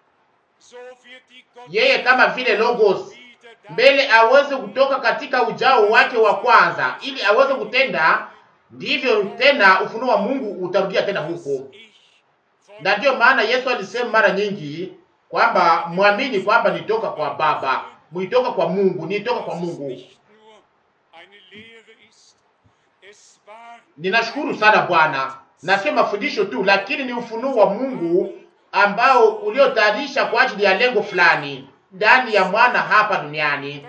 so wird die yeye kama vile logos wieder da, mbele aweze kutoka katika ujao wake wa kwanza, ili aweze kutenda, ndivyo tena ufunuo wa Mungu utarudia tena huko. ich von Na ndiyo maana Yesu alisema mara nyingi kwamba mwamini kwamba nitoka kwa Baba, nitoka kwa Mungu, nitoka kwa Mungu. nicht nur eine Lehre ist, es war Ninashukuru sana Bwana, na sio mafundisho tu, lakini ni ufunuo wa Mungu ambao uliotayarisha kwa ajili ya lengo fulani ndani ya mwana hapa duniani,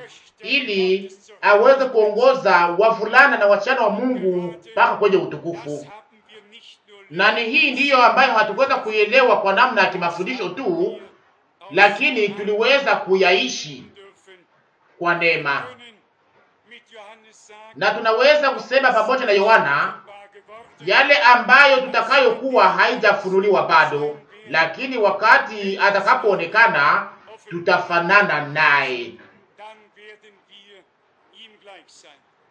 ili aweze kuongoza wavulana na wasichana wa Mungu mpaka kwenye utukufu. Das haben wir nicht nur Na ni hii ndiyo ambayo hatukuweza kuielewa kwa namna ya kimafundisho tu, lakini tuliweza kuyaishi dürfen kwa neema, können mit Johannes sagen, na tunaweza kusema pamoja na Yohana wahr geworden, yale ambayo tutakayokuwa haijafunuliwa bado, lakini wakati atakapoonekana tutafanana naye. dann werden wir ihm gleich sein.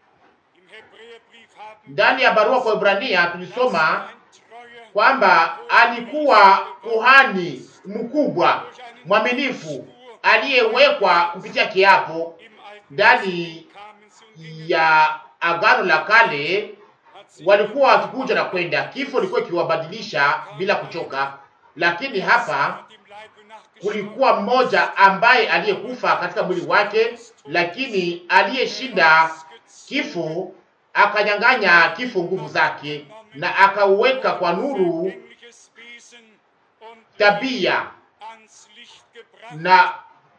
Im Hebräerbrief haben Ndani ya barua kwa Ibrania tulisoma ein treuer kwamba alikuwa kuhani mkubwa mwaminifu aliyewekwa kupitia kiapo im alten ndani kamen sie und gingen, ya agano la kale. hat sich Walikuwa wakikuja na kwenda, kifo ilikuwa ikiwabadilisha bila kuchoka, lakini hapa mit dem Leibe nachgeschaut, kulikuwa mmoja ambaye aliyekufa katika mwili wake, lakini aliyeshinda kifo akanyang'anya kifo nguvu zake na akauweka kwa nuru vergängliches Wesen und tabia ans Licht gebracht, na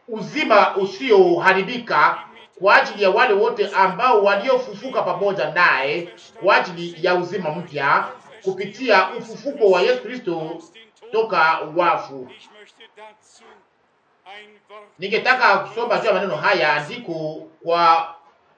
uzima usioharibika kwa ajili ya wale wote ambao waliofufuka pamoja naye kwa ajili ya uzima mpya kupitia ufufuko wa Yesu Kristo aus den Toten. toka wafu. Ich möchte dazu ein Wort Ningetaka kusoma juu ya maneno haya andiko kwa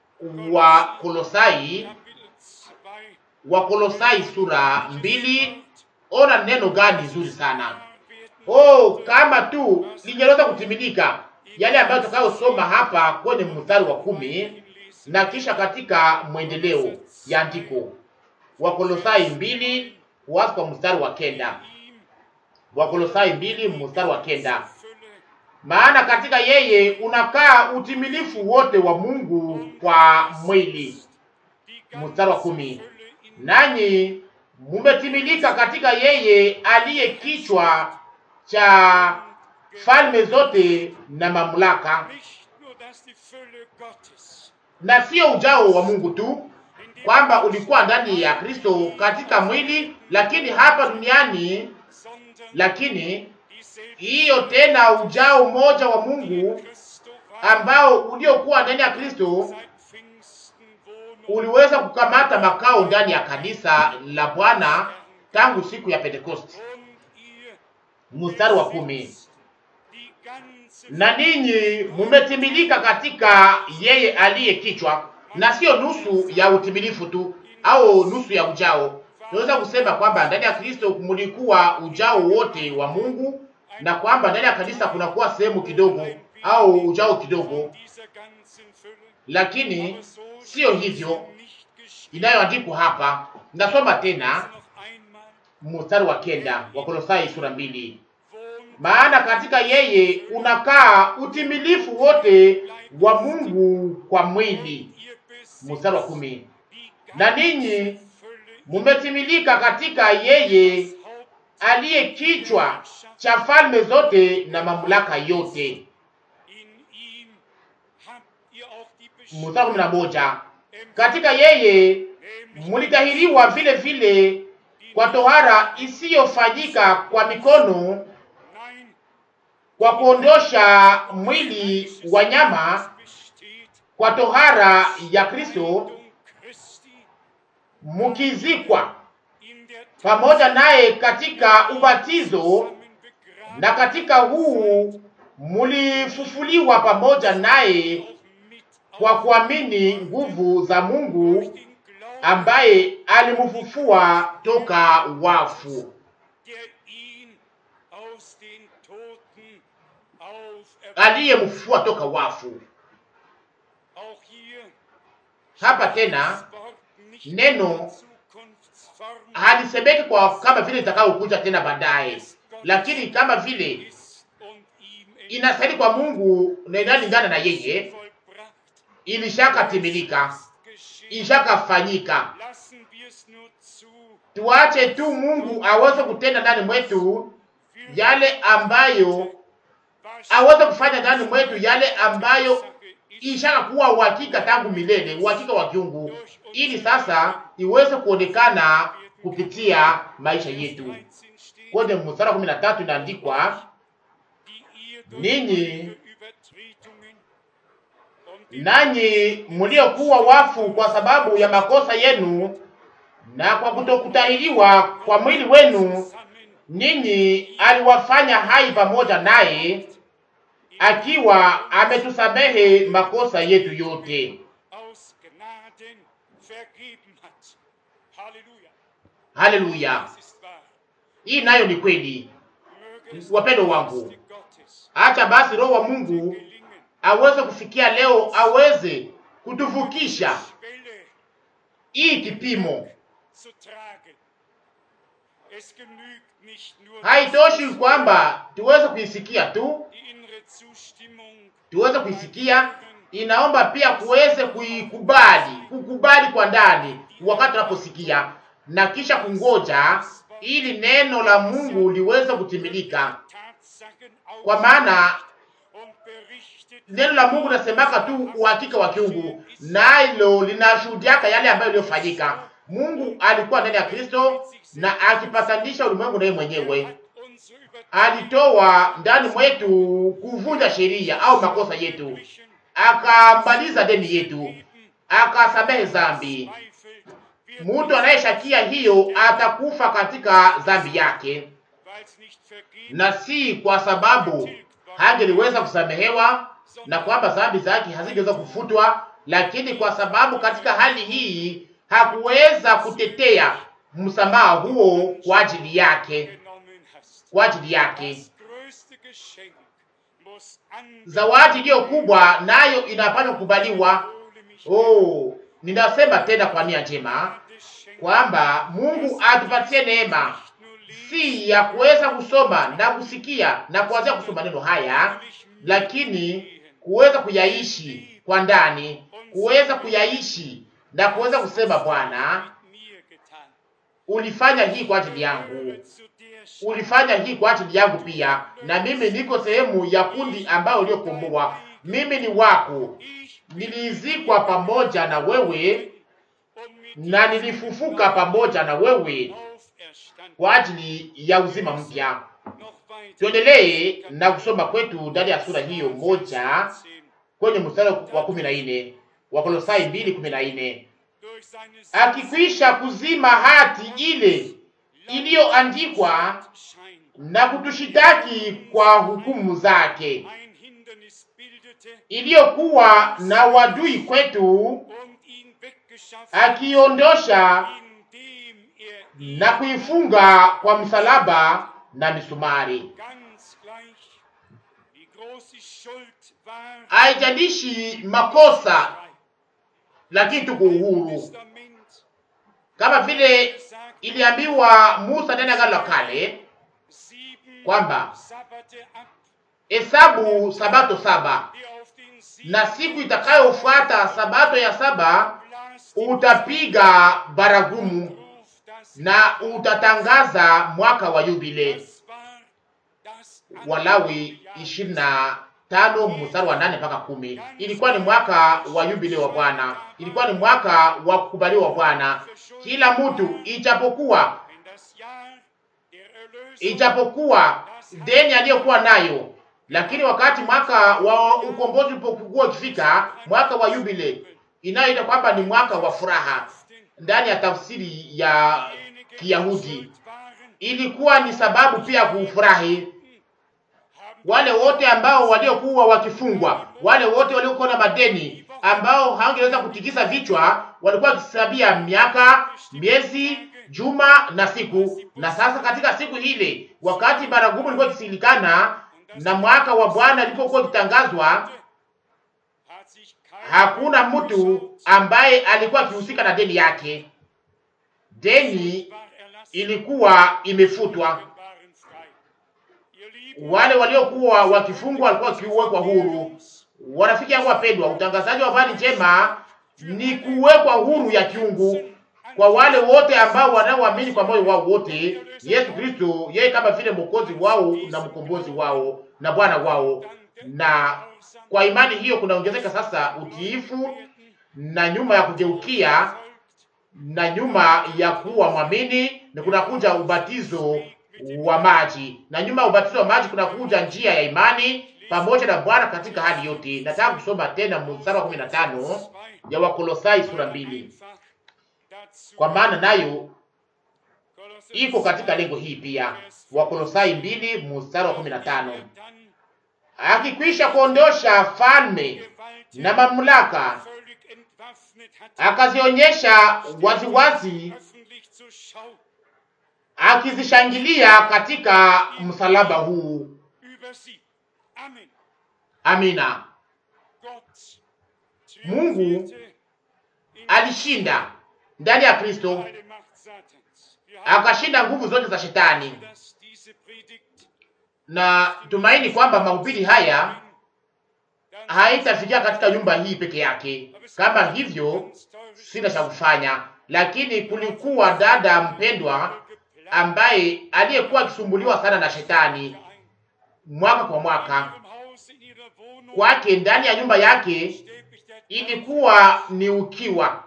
Wakolosai, Kapitel 2 Wakolosai sura mbili. Ona neno gani zuri sana! werden Oh, kama tu lingeweza kutimilika yale ambayo tutakayosoma hapa kwenye mstari wa kumi na kisha katika mwendeleo ya andiko Wakolosai mbili kuanza kwa mstari wa kenda. ihm Wakolosai mbili mstari wa kenda. Fülle Maana katika yeye unakaa utimilifu wote wa Mungu kwa mwili. die Mstari wa ganze kumi. Fülle in Nanyi mumetimilika katika yeye aliye kichwa cha falme zote na mamlaka, nicht nur dass die Fülle Gottes na sio ujao wa Mungu tu in dem kwamba ulikuwa ndani ya Kristo katika mwili, lakini hapa duniani, sondern lakini dieselbe hiyo tena ujao mmoja wa Mungu Christo war ambao uliokuwa ndani ya Kristo seit Pfingsten Wohnung uliweza kukamata makao ndani ya kanisa la Bwana tangu siku ya Pentekoste. und ihr Mstari wa kumi. die ganze Na ninyi mumetimilika katika yeye aliye kichwa, na sio nusu ya utimilifu tu au nusu ya ujao. Tunaweza kusema kwamba ndani ya Kristo mulikuwa ujao wote wa Mungu, na kwamba ndani ya kanisa kunakuwa sehemu kidogo au ujao kidogo, dieser ganzen Fülle lakini aber so sio hivyo nicht geschrieben inayoandikwa hapa. Nasoma tena noch einmal mstari wa kenda wa Kolosai sura mbili. wohnt Maana katika yeye unakaa utimilifu wote wa Mungu kwa mwili. ihr besitzt Mstari wa kumi. die Na ganze ninyi Fülle mumetimilika katika yeye Haupt aliye kichwa cha falme zote na mamlaka yote. in ihm habt ihr auch die Mstari kumi na Bestimmung moja. Katika yeye mulitahiriwa vile vile kwa tohara isiyofanyika kwa mikono, Nein, kwa kuondosha mwili wa nyama besteht kwa tohara ya Kristo, Heiligung Christi mukizikwa in der pamoja naye katika ubatizo, zusammen begraben, na katika huu mulifufuliwa pamoja naye auch mit kwa kuamini nguvu za durch Mungu den Glauben ambaye alimfufua toka wafu, der ihn aus den Toten auferweckt. aliyemfufua toka wafu. Auch hier Hapa tena das Wort nicht neno in Zukunftsform halisemeki kwa kama vile itakayokuja tena baadaye, lakini kama vile ist und ihm inastahili kwa Mungu na inalingana na yeye, vollbracht ilishakatimilika, geschehen. ilishakafanyika. Lassen wir es nur zu, Tuache tu Mungu aweze kutenda ndani mwetu yale ambayo aweze kufanya ndani mwetu yale ambayo ishaka kuwa uhakika tangu milele, uhakika wa kiungu, ili sasa iweze kuonekana kupitia maisha yetu. Kwenye mstari wa kumi na tatu inaandikwa ninyi nanyi mliokuwa wafu kwa sababu ya makosa yenu na kwa kutokutahiriwa kwa mwili wenu, ninyi aliwafanya hai pamoja naye, akiwa ametusamehe makosa yetu yote. aus Gnaden vergeben hat. Halleluja. Haleluya! Das ist wahr. Hii nayo ni kweli. Möge es Wapendo dem wangu, Geiste Gottes acha basi Roho wa Mungu gelingen, aweze kufikia leo, aweze kutuvukisha Schwelle hii kipimo. zu tragen. Es genügt nicht nur Haitoshi kwamba tuweze kuisikia tu, die innere Zustimmung, tuweze kuisikia, inaomba pia kuweze kuikubali, kukubali kwa ndani wakati tunaposikia, na kisha kungoja ili neno la Mungu liweze kutimilika, Tatsachen kwa auf maana und berichtet neno la Mungu linasemaka tu uhakika wa kiungu, nalo linashuhudiaka yale ambayo iliyofanyika. Mungu alikuwa ndani ya Kristo na akipatanisha ulimwengu naye mwenyewe, hat unsere alitoa ndani mwetu kuvunja sheria au makosa yetu, Übertriebenen akamaliza deni yetu, akasamehe zambi. Zweifel wird Mtu anayeshakia hiyo atakufa katika dhambi yake, weil's nicht vergeben na si kwa sababu hangeliweza kusamehewa na kwamba dhambi zake hazingeweza kufutwa, lakini kwa sababu katika hali hii hakuweza kutetea msamaha huo kwa ajili yake, genommen hast. kwa ajili yake. Das größte Geschenk muss Zawadi iliyo kubwa nayo inapaswa kukubaliwa. Hole mich Oh, ninasema tena kwa nia njema des Schenk kwamba Mungu atupatie neema si ya kuweza kusoma na kusikia na kuanzia kusoma neno haya, lakini kuweza kuyaishi kwa ndani, kuweza kuyaishi na kuweza kusema, Bwana, mir getan. ulifanya hii kwa ajili yangu, Zu der ulifanya hii kwa ajili yangu pia, na mimi niko sehemu ya kundi ambayo uliokomboa. Mimi ni wako, ich nilizikwa pamoja na wewe und mit na nilifufuka pamoja na wewe auferstanden. kwa ajili ya uzima mpya. Noch weiter. Tuendelee na kusoma kwetu ndani ya sura hiyo moja kwenye mstari wa kumi na nne Wakolosai mbili kumi na nne Durch seine akikwisha kuzima hati ile iliyoandikwa Schein na kutushitaki kwa hukumu zake, ein Hindernis bildete iliyokuwa na wadui kwetu, und ihn weggeschaffen, akiondosha indem er na kuifunga kwa msalaba na misumari. ganz gleich, wie groß die Schuld war, Haijalishi makosa, lakini tuko uhuru, Testament kama vile sagt, iliambiwa Musa ndani ya Agano la Kale sieben kwamba Sabbate ab, hesabu sabato saba, die auf den sieben na siku itakayofuata sabato ya saba Blas die utapiga baragumu Ruf, das na utatangaza mwaka wa yubile. Das war das Walawi ishirini na tano mstari wa nane mpaka kumi. Ilikuwa ni mwaka wa yubile wa Bwana, ilikuwa ni mwaka wa kukubaliwa wa Bwana. Kila mtu ijapokuwa Wenn das Jahr der Erlösung ijapokuwa deni aliyokuwa nayo, lakini wakati mwaka wa ukombozi ulipokuwa ukifika, mwaka wa yubile inayoita kwamba ni mwaka wa furaha ndani ya tafsiri ya Kiyahudi, ilikuwa ni sababu pia kufurahi. Wale wote ambao waliokuwa wakifungwa, wale wote waliokuwa na madeni ambao hawangeweza kutikisa vichwa, walikuwa wakihesabia miaka, miezi, juma na siku. Na sasa katika siku ile, wakati baragumu ilikuwa ikisilikana na mwaka wa Bwana ilipokuwa ikitangazwa, hakuna mtu ambaye alikuwa akihusika na deni yake. Deni ilikuwa imefutwa. Wale waliokuwa wakifungwa walikuwa wakiwekwa huru. Warafiki yangu wapendwa, utangazaji wa habari njema ni kuwekwa huru ya kiungu kwa wale wote ambao wanaoamini kwa moyo wao wote Yesu Kristo, yeye kama vile mwokozi wao na mkombozi wao na Bwana wao. Na kwa imani hiyo kunaongezeka sasa utiifu, na nyuma ya kugeukia na nyuma ya kuwa mwamini na kunakuja ubatizo wa maji, na nyuma ya ubatizo wa maji kunakuja njia ya imani pamoja na Bwana katika hali yote. Nataka kusoma tena mstari wa 15 ya Wakolosai sura mbili, kwa maana nayo iko katika lengo hii pia. Wakolosai mbili mstari wa 15, akikwisha kuondosha falme na mamlaka akazionyesha waziwazi akizishangilia katika msalaba huu. Amina. Mungu alishinda ndani ya Kristo, akashinda nguvu zote za shetani, na tumaini kwamba mahubiri haya haitafikia katika nyumba hii peke yake. Kama hivyo, sina cha kufanya, lakini kulikuwa dada mpendwa ambaye aliyekuwa akisumbuliwa sana na shetani mwaka kwa mwaka. Kwake ndani ya nyumba yake ilikuwa ni ukiwa.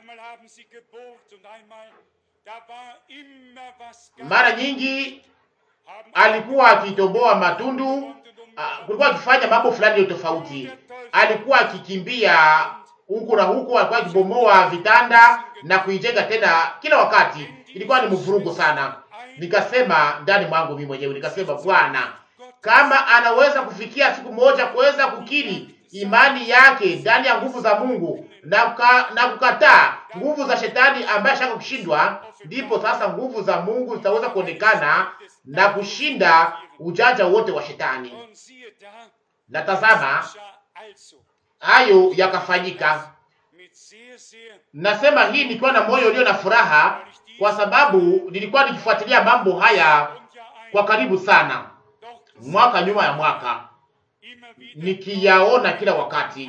Mara nyingi alikuwa akitomboa matundu, kulikuwa akifanya mambo fulani ya tofauti. Alikuwa akikimbia huku na huku, alikuwa akibomoa vitanda na kuijenga tena kila wakati. Ilikuwa ni mvurugo sana. Nikasema ndani mwangu mimi mwenyewe, nikasema Bwana, kama anaweza kufikia siku moja kuweza kukiri imani yake ndani ya nguvu za Mungu na, kuka, na kukataa nguvu za shetani ambaye shaka kushindwa, ndipo sasa nguvu za Mungu zitaweza kuonekana na kushinda ujanja wote wa shetani. Na tazama, hayo yakafanyika. Nasema hii nikiwa na moyo ulio na furaha, kwa sababu nilikuwa nikifuatilia mambo haya kwa karibu sana, mwaka nyuma ya mwaka, nikiyaona kila wakati.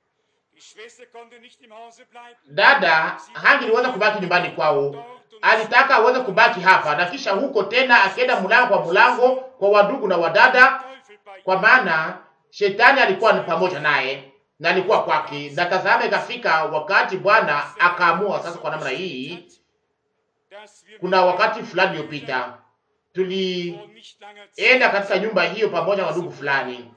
Dada hangeliweza kubaki nyumbani kwao, alitaka aweze kubaki hapa na kisha huko tena, akienda mlango kwa mlango kwa wadugu na wadada, kwa maana shetani alikuwa ni pamoja naye na alikuwa kwake. Na tazama, ikafika wakati Bwana akaamua sasa. Kwa namna hii, kuna wakati fulani uliopita tulienda katika nyumba hiyo pamoja na ndugu fulani,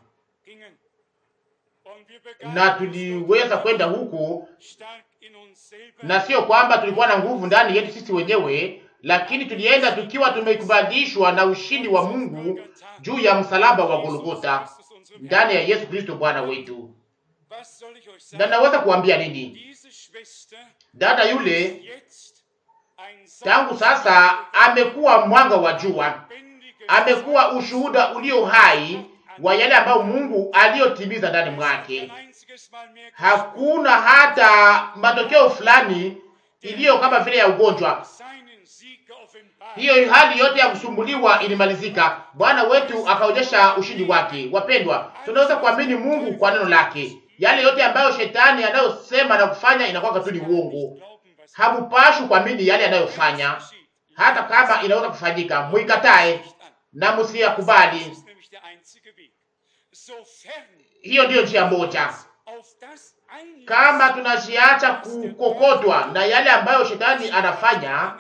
na tuliweza kwenda huku, na sio kwamba tulikuwa na nguvu ndani yetu sisi wenyewe, lakini tulienda tukiwa tumekubalishwa na ushindi wa Mungu juu ya msalaba wa Golgotha ndani ya Yesu Kristo Bwana wetu. Na naweza kuambia nini? Dada yule tangu sasa amekuwa mwanga wa jua, amekuwa ushuhuda ulio hai wa yale ambayo Mungu aliyotimiza ndani mwake. Hakuna hata matokeo fulani iliyo kama vile ya ugonjwa. Hiyo hali yote ya kusumbuliwa ilimalizika. Bwana wetu akaonyesha ushindi wake. Wapendwa, tunaweza kuamini Mungu kwa neno lake. Yale yote ambayo shetani anayosema na kufanya inakuwa tu ni uongo. Hamupashi kuamini yale anayofanya, hata kama inaweza kufanyika. Muikatae na msiyakubali. Hiyo ndiyo njia moja. Kama tunajiacha kukokotwa na yale ambayo shetani anafanya,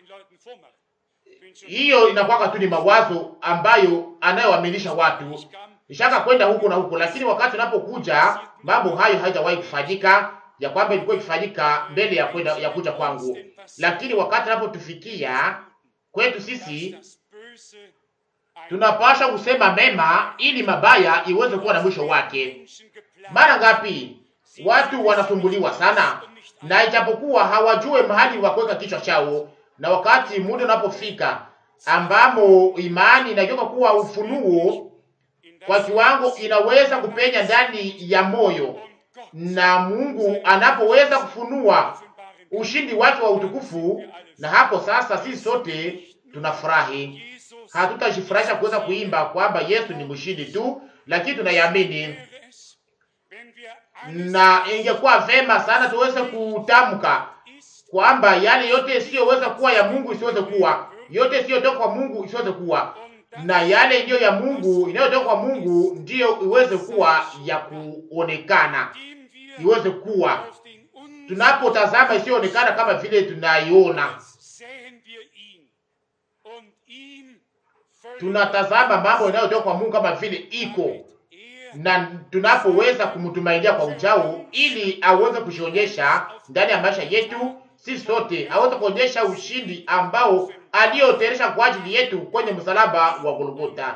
hiyo inakuwa tu ni mawazo ambayo anayoaminisha watu ishaka kwenda huko na huko, lakini wakati unapokuja mambo hayo haijawahi kufanyika, ya kwamba ilikuwa ikifanyika mbele ya kwenda ya kuja kwangu, lakini wakati unapotufikia kwetu sisi tunapasha kusema mema ili mabaya iweze kuwa na mwisho wake. Mara ngapi watu wanasumbuliwa sana, na ijapokuwa hawajue mahali wa kuweka kichwa chao, na wakati muda unapofika ambamo imani inageuka kuwa ufunuo kwa kiwango, inaweza kupenya ndani ya moyo, na Mungu anapoweza kufunua ushindi wake wa utukufu, na hapo sasa sisi sote tunafurahi. Hatutajifurahisha kuweza kuimba kwamba Yesu ni mshindi tu, lakini tunayamini, na ingekuwa vema sana tuweze kutamka kwamba yale yote isiyoweza kuwa ya Mungu isiweze kuwa, yote isiyotoka kwa Mungu isiweze kuwa, na yale iliyo ya Mungu inayotoka kwa Mungu ndiyo iweze kuwa ya kuonekana, iweze kuwa tunapotazama isiyoonekana kama vile tunaiona. Tunatazama mambo yanayotoka kwa Mungu kama vile iko, na tunapoweza kumtumainia kwa ujao, ili aweze kujionyesha ndani ya maisha yetu sisi sote, aweze kuonyesha ushindi ambao aliyotayarisha kwa ajili yetu kwenye msalaba wa Golgotha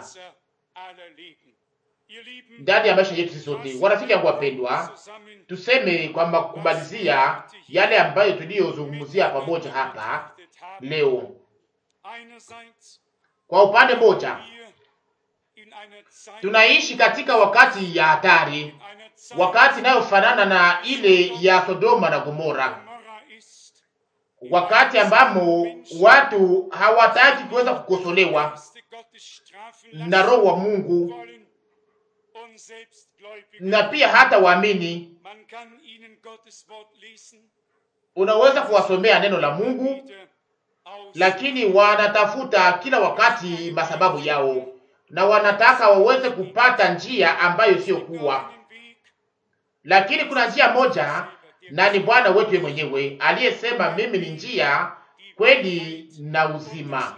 ndani ya maisha yetu sisi sote. Warafiki yangu wapendwa, tuseme kwamba kumalizia yale ambayo tuliyozungumzia pamoja hapa leo, kwa upande mmoja tunaishi katika wakati ya hatari, wakati inayofanana na ile ya Sodoma na Gomora, wakati ambamo watu hawataki kuweza kukosolewa na Roho wa Mungu na pia hata waamini, unaweza kuwasomea neno la Mungu, lakini wanatafuta kila wakati masababu yao, na wanataka waweze kupata njia ambayo sio kuwa. Lakini kuna njia moja, na ni Bwana wetu mwenyewe aliyesema, mimi ni njia, kweli na uzima.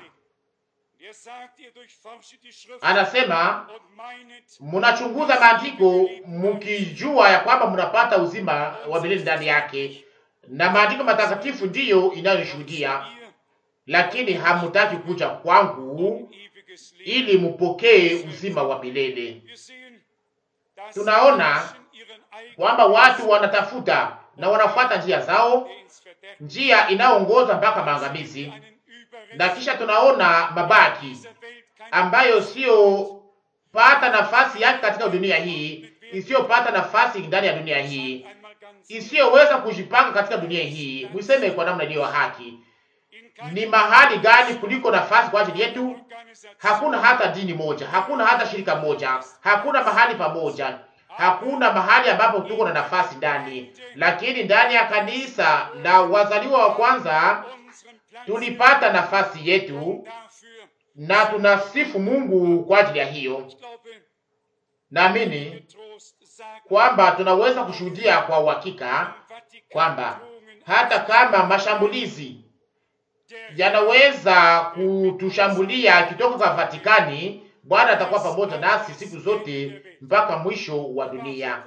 Anasema munachunguza maandiko mukijua ya kwamba munapata uzima wa milele ndani yake, na maandiko matakatifu ndiyo inayoshuhudia, lakini hamutaki kuja kwangu ili mupokee uzima wa milele. Tunaona kwamba watu wanatafuta na wanafuata njia zao, njia inayoongoza mpaka maangamizi, na kisha tunaona mabaki ambayo siyopata nafasi yake katika dunia hii, isiyopata nafasi ndani ya dunia hii, isiyoweza kujipanga katika dunia hii. Mwiseme kwa namna iliyo haki, ni mahali gani kuliko nafasi kwa ajili yetu? Hakuna hata dini moja, hakuna hata shirika moja, hakuna mahali pamoja, hakuna mahali ambapo tuko na nafasi ndani, lakini ndani ya kanisa la wazaliwa wa kwanza tulipata nafasi yetu na tunasifu Mungu kwa ajili ya hiyo. Naamini kwamba tunaweza kushuhudia kwa uhakika kwamba hata kama mashambulizi yanaweza kutushambulia kutoka kwa Vatikani, Bwana atakuwa pamoja nasi siku zote mpaka mwisho wa dunia.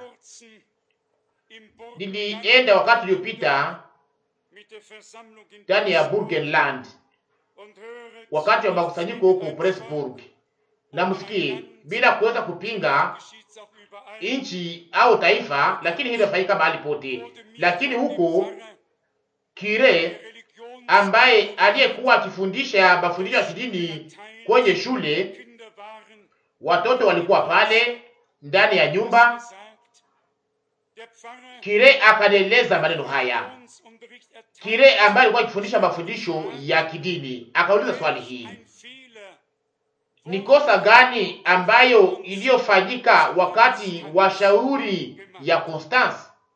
Nilienda wakati uliopita ndani ya Burgenland wakati wa makusanyiko huko Pressburg, na msikie, bila kuweza kupinga nchi au taifa, lakini hilo inafanyika mahali pote. Lakini huko kire ambaye aliyekuwa akifundisha mafundisho ya kidini kwenye shule, watoto walikuwa pale ndani ya nyumba. Kire akanieleza maneno haya kile ambaye alikuwa akifundisha mafundisho ya kidini akauliza swali hii, ni kosa gani ambayo iliyofanyika wakati wa shauri ya Constance?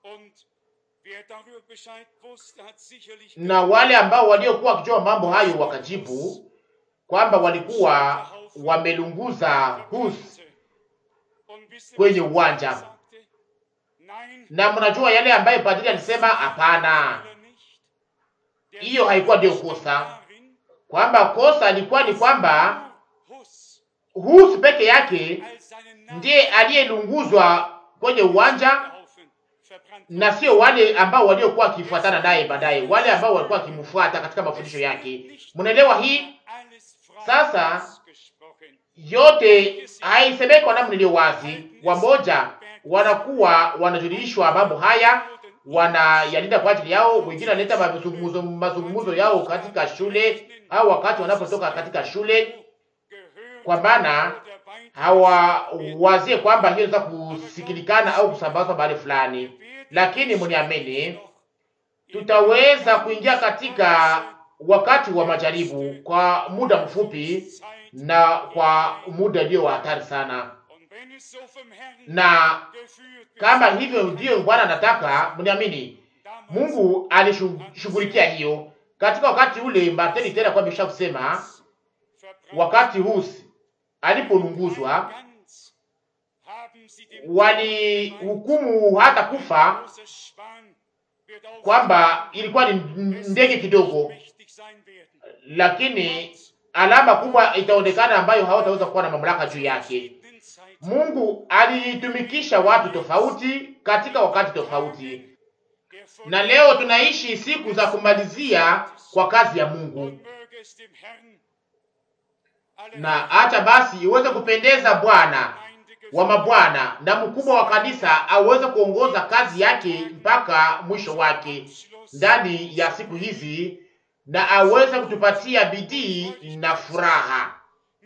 Na wale ambao waliokuwa wakijua mambo hayo wakajibu kwamba walikuwa wamelunguza Hus kwenye uwanja. Na mnajua yale ambayo padri alisema, hapana, hiyo haikuwa ndio kosa, kwamba kosa ilikuwa ni kwamba Hus peke yake ndiye aliyelunguzwa kwenye uwanja na sio wale ambao waliokuwa wakifuatana naye baadaye, wale ambao walikuwa wakimfuata katika mafundisho yake. Mnaelewa hii sasa? Yote haisemeki kwa namna iliyo wazi. Wamoja wanakuwa wanajulishwa mambo haya, wanayalinda kwa ajili yao. Wengine wanaleta mazungumzo mazungumzo yao katika shule au wakati wanapotoka katika shule, kwa maana hawawazie kwamba hiyo inaweza kusikilikana au kusambazwa mahali fulani, lakini mniamini, tutaweza kuingia katika wakati wa majaribu kwa muda mfupi na kwa muda ulio wa hatari sana, na kama hivyo ndio Bwana anataka, mniamini, Mungu alishughulikia hiyo katika wakati ule. Martini tena kwa bisha kusema wakati Husi aliponunguzwa walihukumu hata kufa kwamba ilikuwa ni ndege kidogo, lakini alama kubwa itaonekana ambayo hawataweza kuwa na mamlaka juu yake. Mungu alitumikisha watu tofauti katika wakati tofauti, na leo tunaishi siku za kumalizia kwa kazi ya Mungu, na acha basi iweze kupendeza Bwana wa mabwana na mkubwa wa kanisa aweze kuongoza kazi yake mpaka mwisho wake ndani ya siku hizi, na aweze kutupatia bidii na furaha.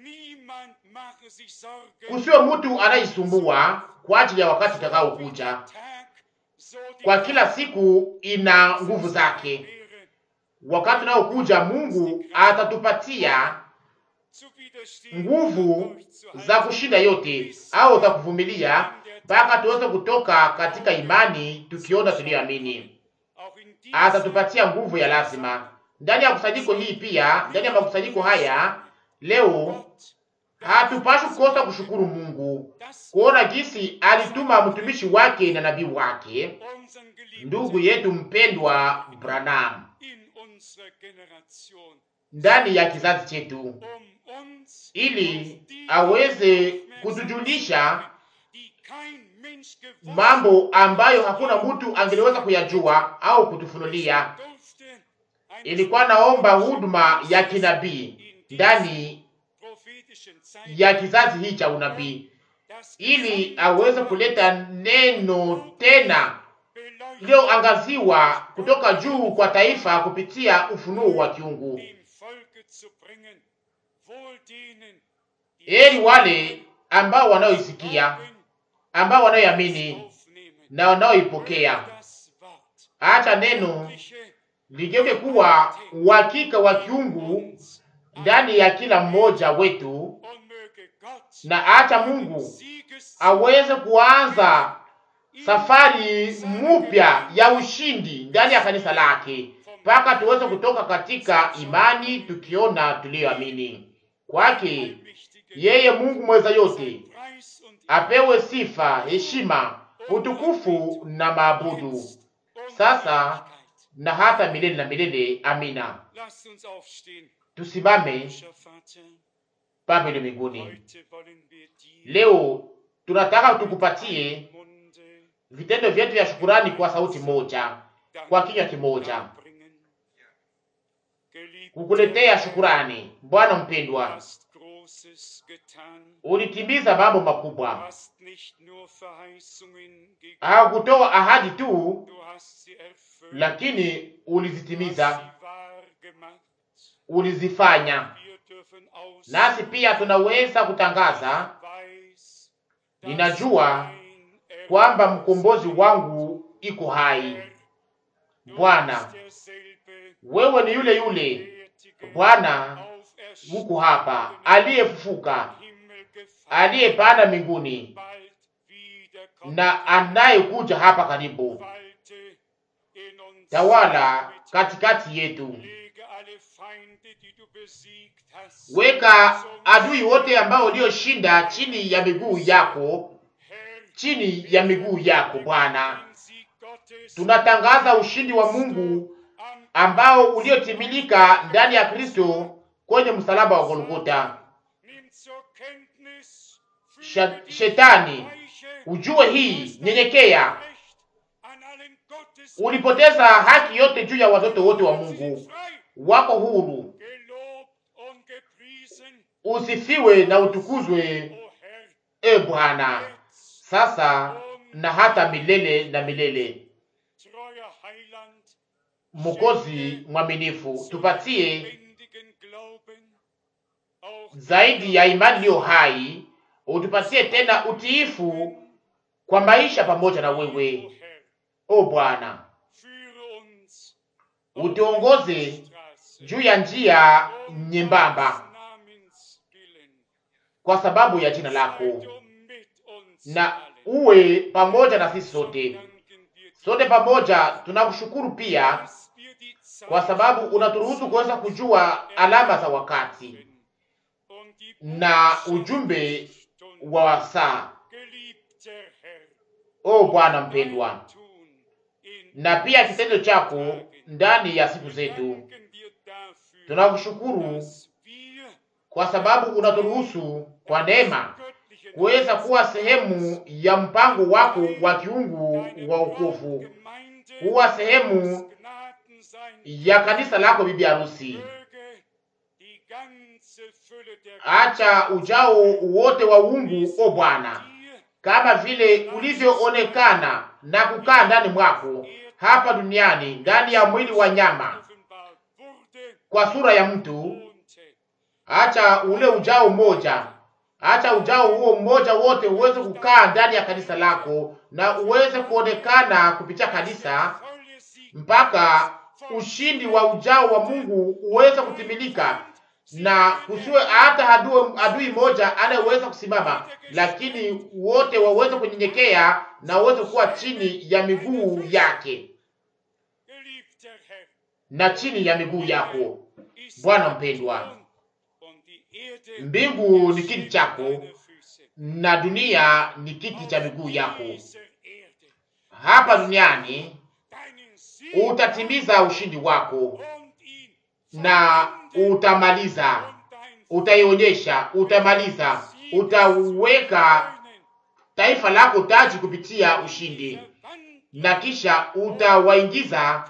Kusiwe mtu anayisumbua kwa ajili ya wakati utakaokuja, kwa kila siku ina nguvu zake. Wakati unaokuja Mungu atatupatia nguvu za kushinda yote au za kuvumilia mpaka tuweze kutoka katika imani tukiona tuliyoamini. Atatupatia nguvu ya lazima ndani ya kusanyiko hii. Pia ndani ya makusanyiko haya leo hatupashi kukosa kushukuru Mungu kuona jinsi alituma mtumishi wake na nabii wake ndugu yetu mpendwa Branham ndani ya kizazi chetu ili aweze kutujulisha mambo ambayo hakuna mtu angeliweza kuyajua au kutufunulia. Ilikuwa naomba huduma ya kinabii ndani ya kizazi hii cha unabii, ili aweze kuleta neno tena iliyoangaziwa kutoka juu kwa taifa kupitia ufunuo wa kiungu. Heri wale ambao wanaoisikia, ambao wanaoiamini na wanaoipokea. Acha neno ligeuke kuwa uhakika wa kiungu ndani ya kila mmoja wetu, na acha Mungu aweze kuanza safari mpya ya ushindi ndani ya kanisa lake mpaka tuweze kutoka katika imani tukiona tuliyoamini kwake. Yeye Mungu mweza yote apewe sifa, heshima, utukufu na maabudu sasa na hata milele na milele. Amina. Tusimame Baba ile mbinguni, leo tunataka tukupatie vitendo vyetu vya shukurani kwa sauti moja, kwa kinywa kimoja, kukuletea shukurani. Bwana mpendwa, ulitimiza mambo makubwa, hakutoa ahadi tu, lakini ulizitimiza, ulizifanya. Nasi pia tunaweza kutangaza, ninajua kwamba mkombozi wangu iko hai. Bwana, wewe ni yule yule Bwana, uko hapa, aliyefufuka, aliyepanda mbinguni na anayekuja hapa karibu. Tawala katikati yetu, weka adui wote ambao ulioshinda chini ya miguu yako chini ya miguu yako Bwana. Tunatangaza ushindi wa Mungu ambao uliotimilika ndani ya Kristo kwenye msalaba wa Golgota. Shetani, ujue hii, nyenyekea. Ulipoteza haki yote juu ya watoto wote wa Mungu, wako huru. Usifiwe na utukuzwe, e Bwana. Sasa na hata milele na milele. Treuer Heiland, Mwokozi mwaminifu, tupatie lebendigen Glauben, auch zaidi ya imani iliyo hai, utupatie tena utiifu kwa maisha pamoja na O wewe, Herr, o Bwana. führe uns Utuongoze Straße, juu ya njia nyembamba des Namens willen. kwa sababu ya jina lako, Sei du mit uns na allen. uwe pamoja na sisi sote. Danken wir Sote pamoja tunakushukuru pia dass wir die Zeit kwa sababu unaturuhusu kuweza kujua alama za wakati und die na ujumbe Stunde. wa saa. Geliebter Herr, O Bwana mpendwa, tun in na pia kitendo chako ndani ya siku zetu. danken dir dafür, Tunakushukuru dass wir kwa sababu unaturuhusu kwa neema göttlichen kuweza kuwa sehemu ya mpango wako wa kiungu wa wokovu, Gemeinde kuwa sehemu Gnaden sein ya kanisa lako bibi harusi. möge die ganze Fülle der Acha ujao wote wa uungu, o Bwana, dir kama vile ulivyoonekana na kukaa ndani mwako hapa duniani, ndani ya mwili wa nyama offenbar wurde, kwa sura ya mtu. wohnte. Acha ule ujao mmoja, acha ujao huo mmoja wote uweze kukaa ndani ya kanisa lako na uweze kuonekana kupitia kanisa Volle Sieg mpaka ushindi wa ujao wa Mungu uweze kutimilika na kusiwe hata adui, adui moja anayeweza kusimama, lakini wote waweze kunyenyekea na waweze kuwa chini ya miguu yake Geliebter Herr, na chini ya miguu yako. ist Bwana mpendwa, und die Erde mbingu ni kiti chako deine Füße. na dunia ni kiti cha miguu yako. Dieser Erde Hapa duniani deinen Sieg utatimiza ushindi wako und ihn na vollenden utamaliza, und dein utaionyesha, utamaliza, utaweka Söhnen taifa lako taji kupitia ushindi, verwandelt na kisha utawaingiza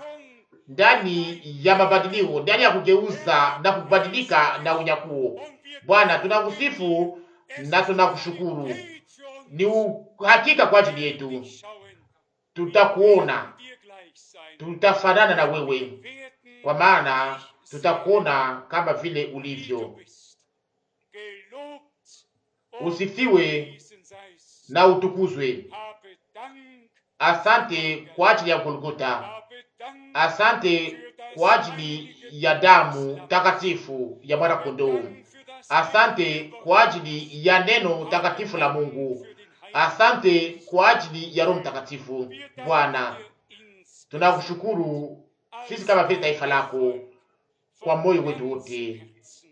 ndani ya mabadiliko, ndani ya kugeuza na kubadilika na unyakuo. und wir Bwana, tunakusifu na tunakushukuru. Welt für uns Ni uhakika kwa ajili yetu, schauen, tutakuona, dir gleich sein. tutafanana na wewe, werden kwa maana tutakuona kama vile ulivyo. bist. Gelobt und Usifiwe gepriesen seist. na utukuzwe. Habe Dank, Asante kwa ajili ya Golgota, habe Dank asante kwa ajili ya damu takatifu ya mwana kondoo, Dank für das asante kwa ajili ya neno takatifu la Mungu, für den Heiligen asante kwa ajili ya Roho Mtakatifu. Wir danken Bwana, dir ins tunakushukuru sisi kama vile taifa lako kwa moyo wetu wote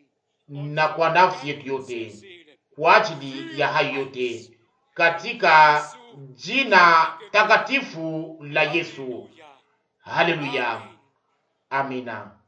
na kwa nafsi yetu yote, kwa ajili ya hayo yote, katika jina takatifu la Yesu. Haleluya, amina.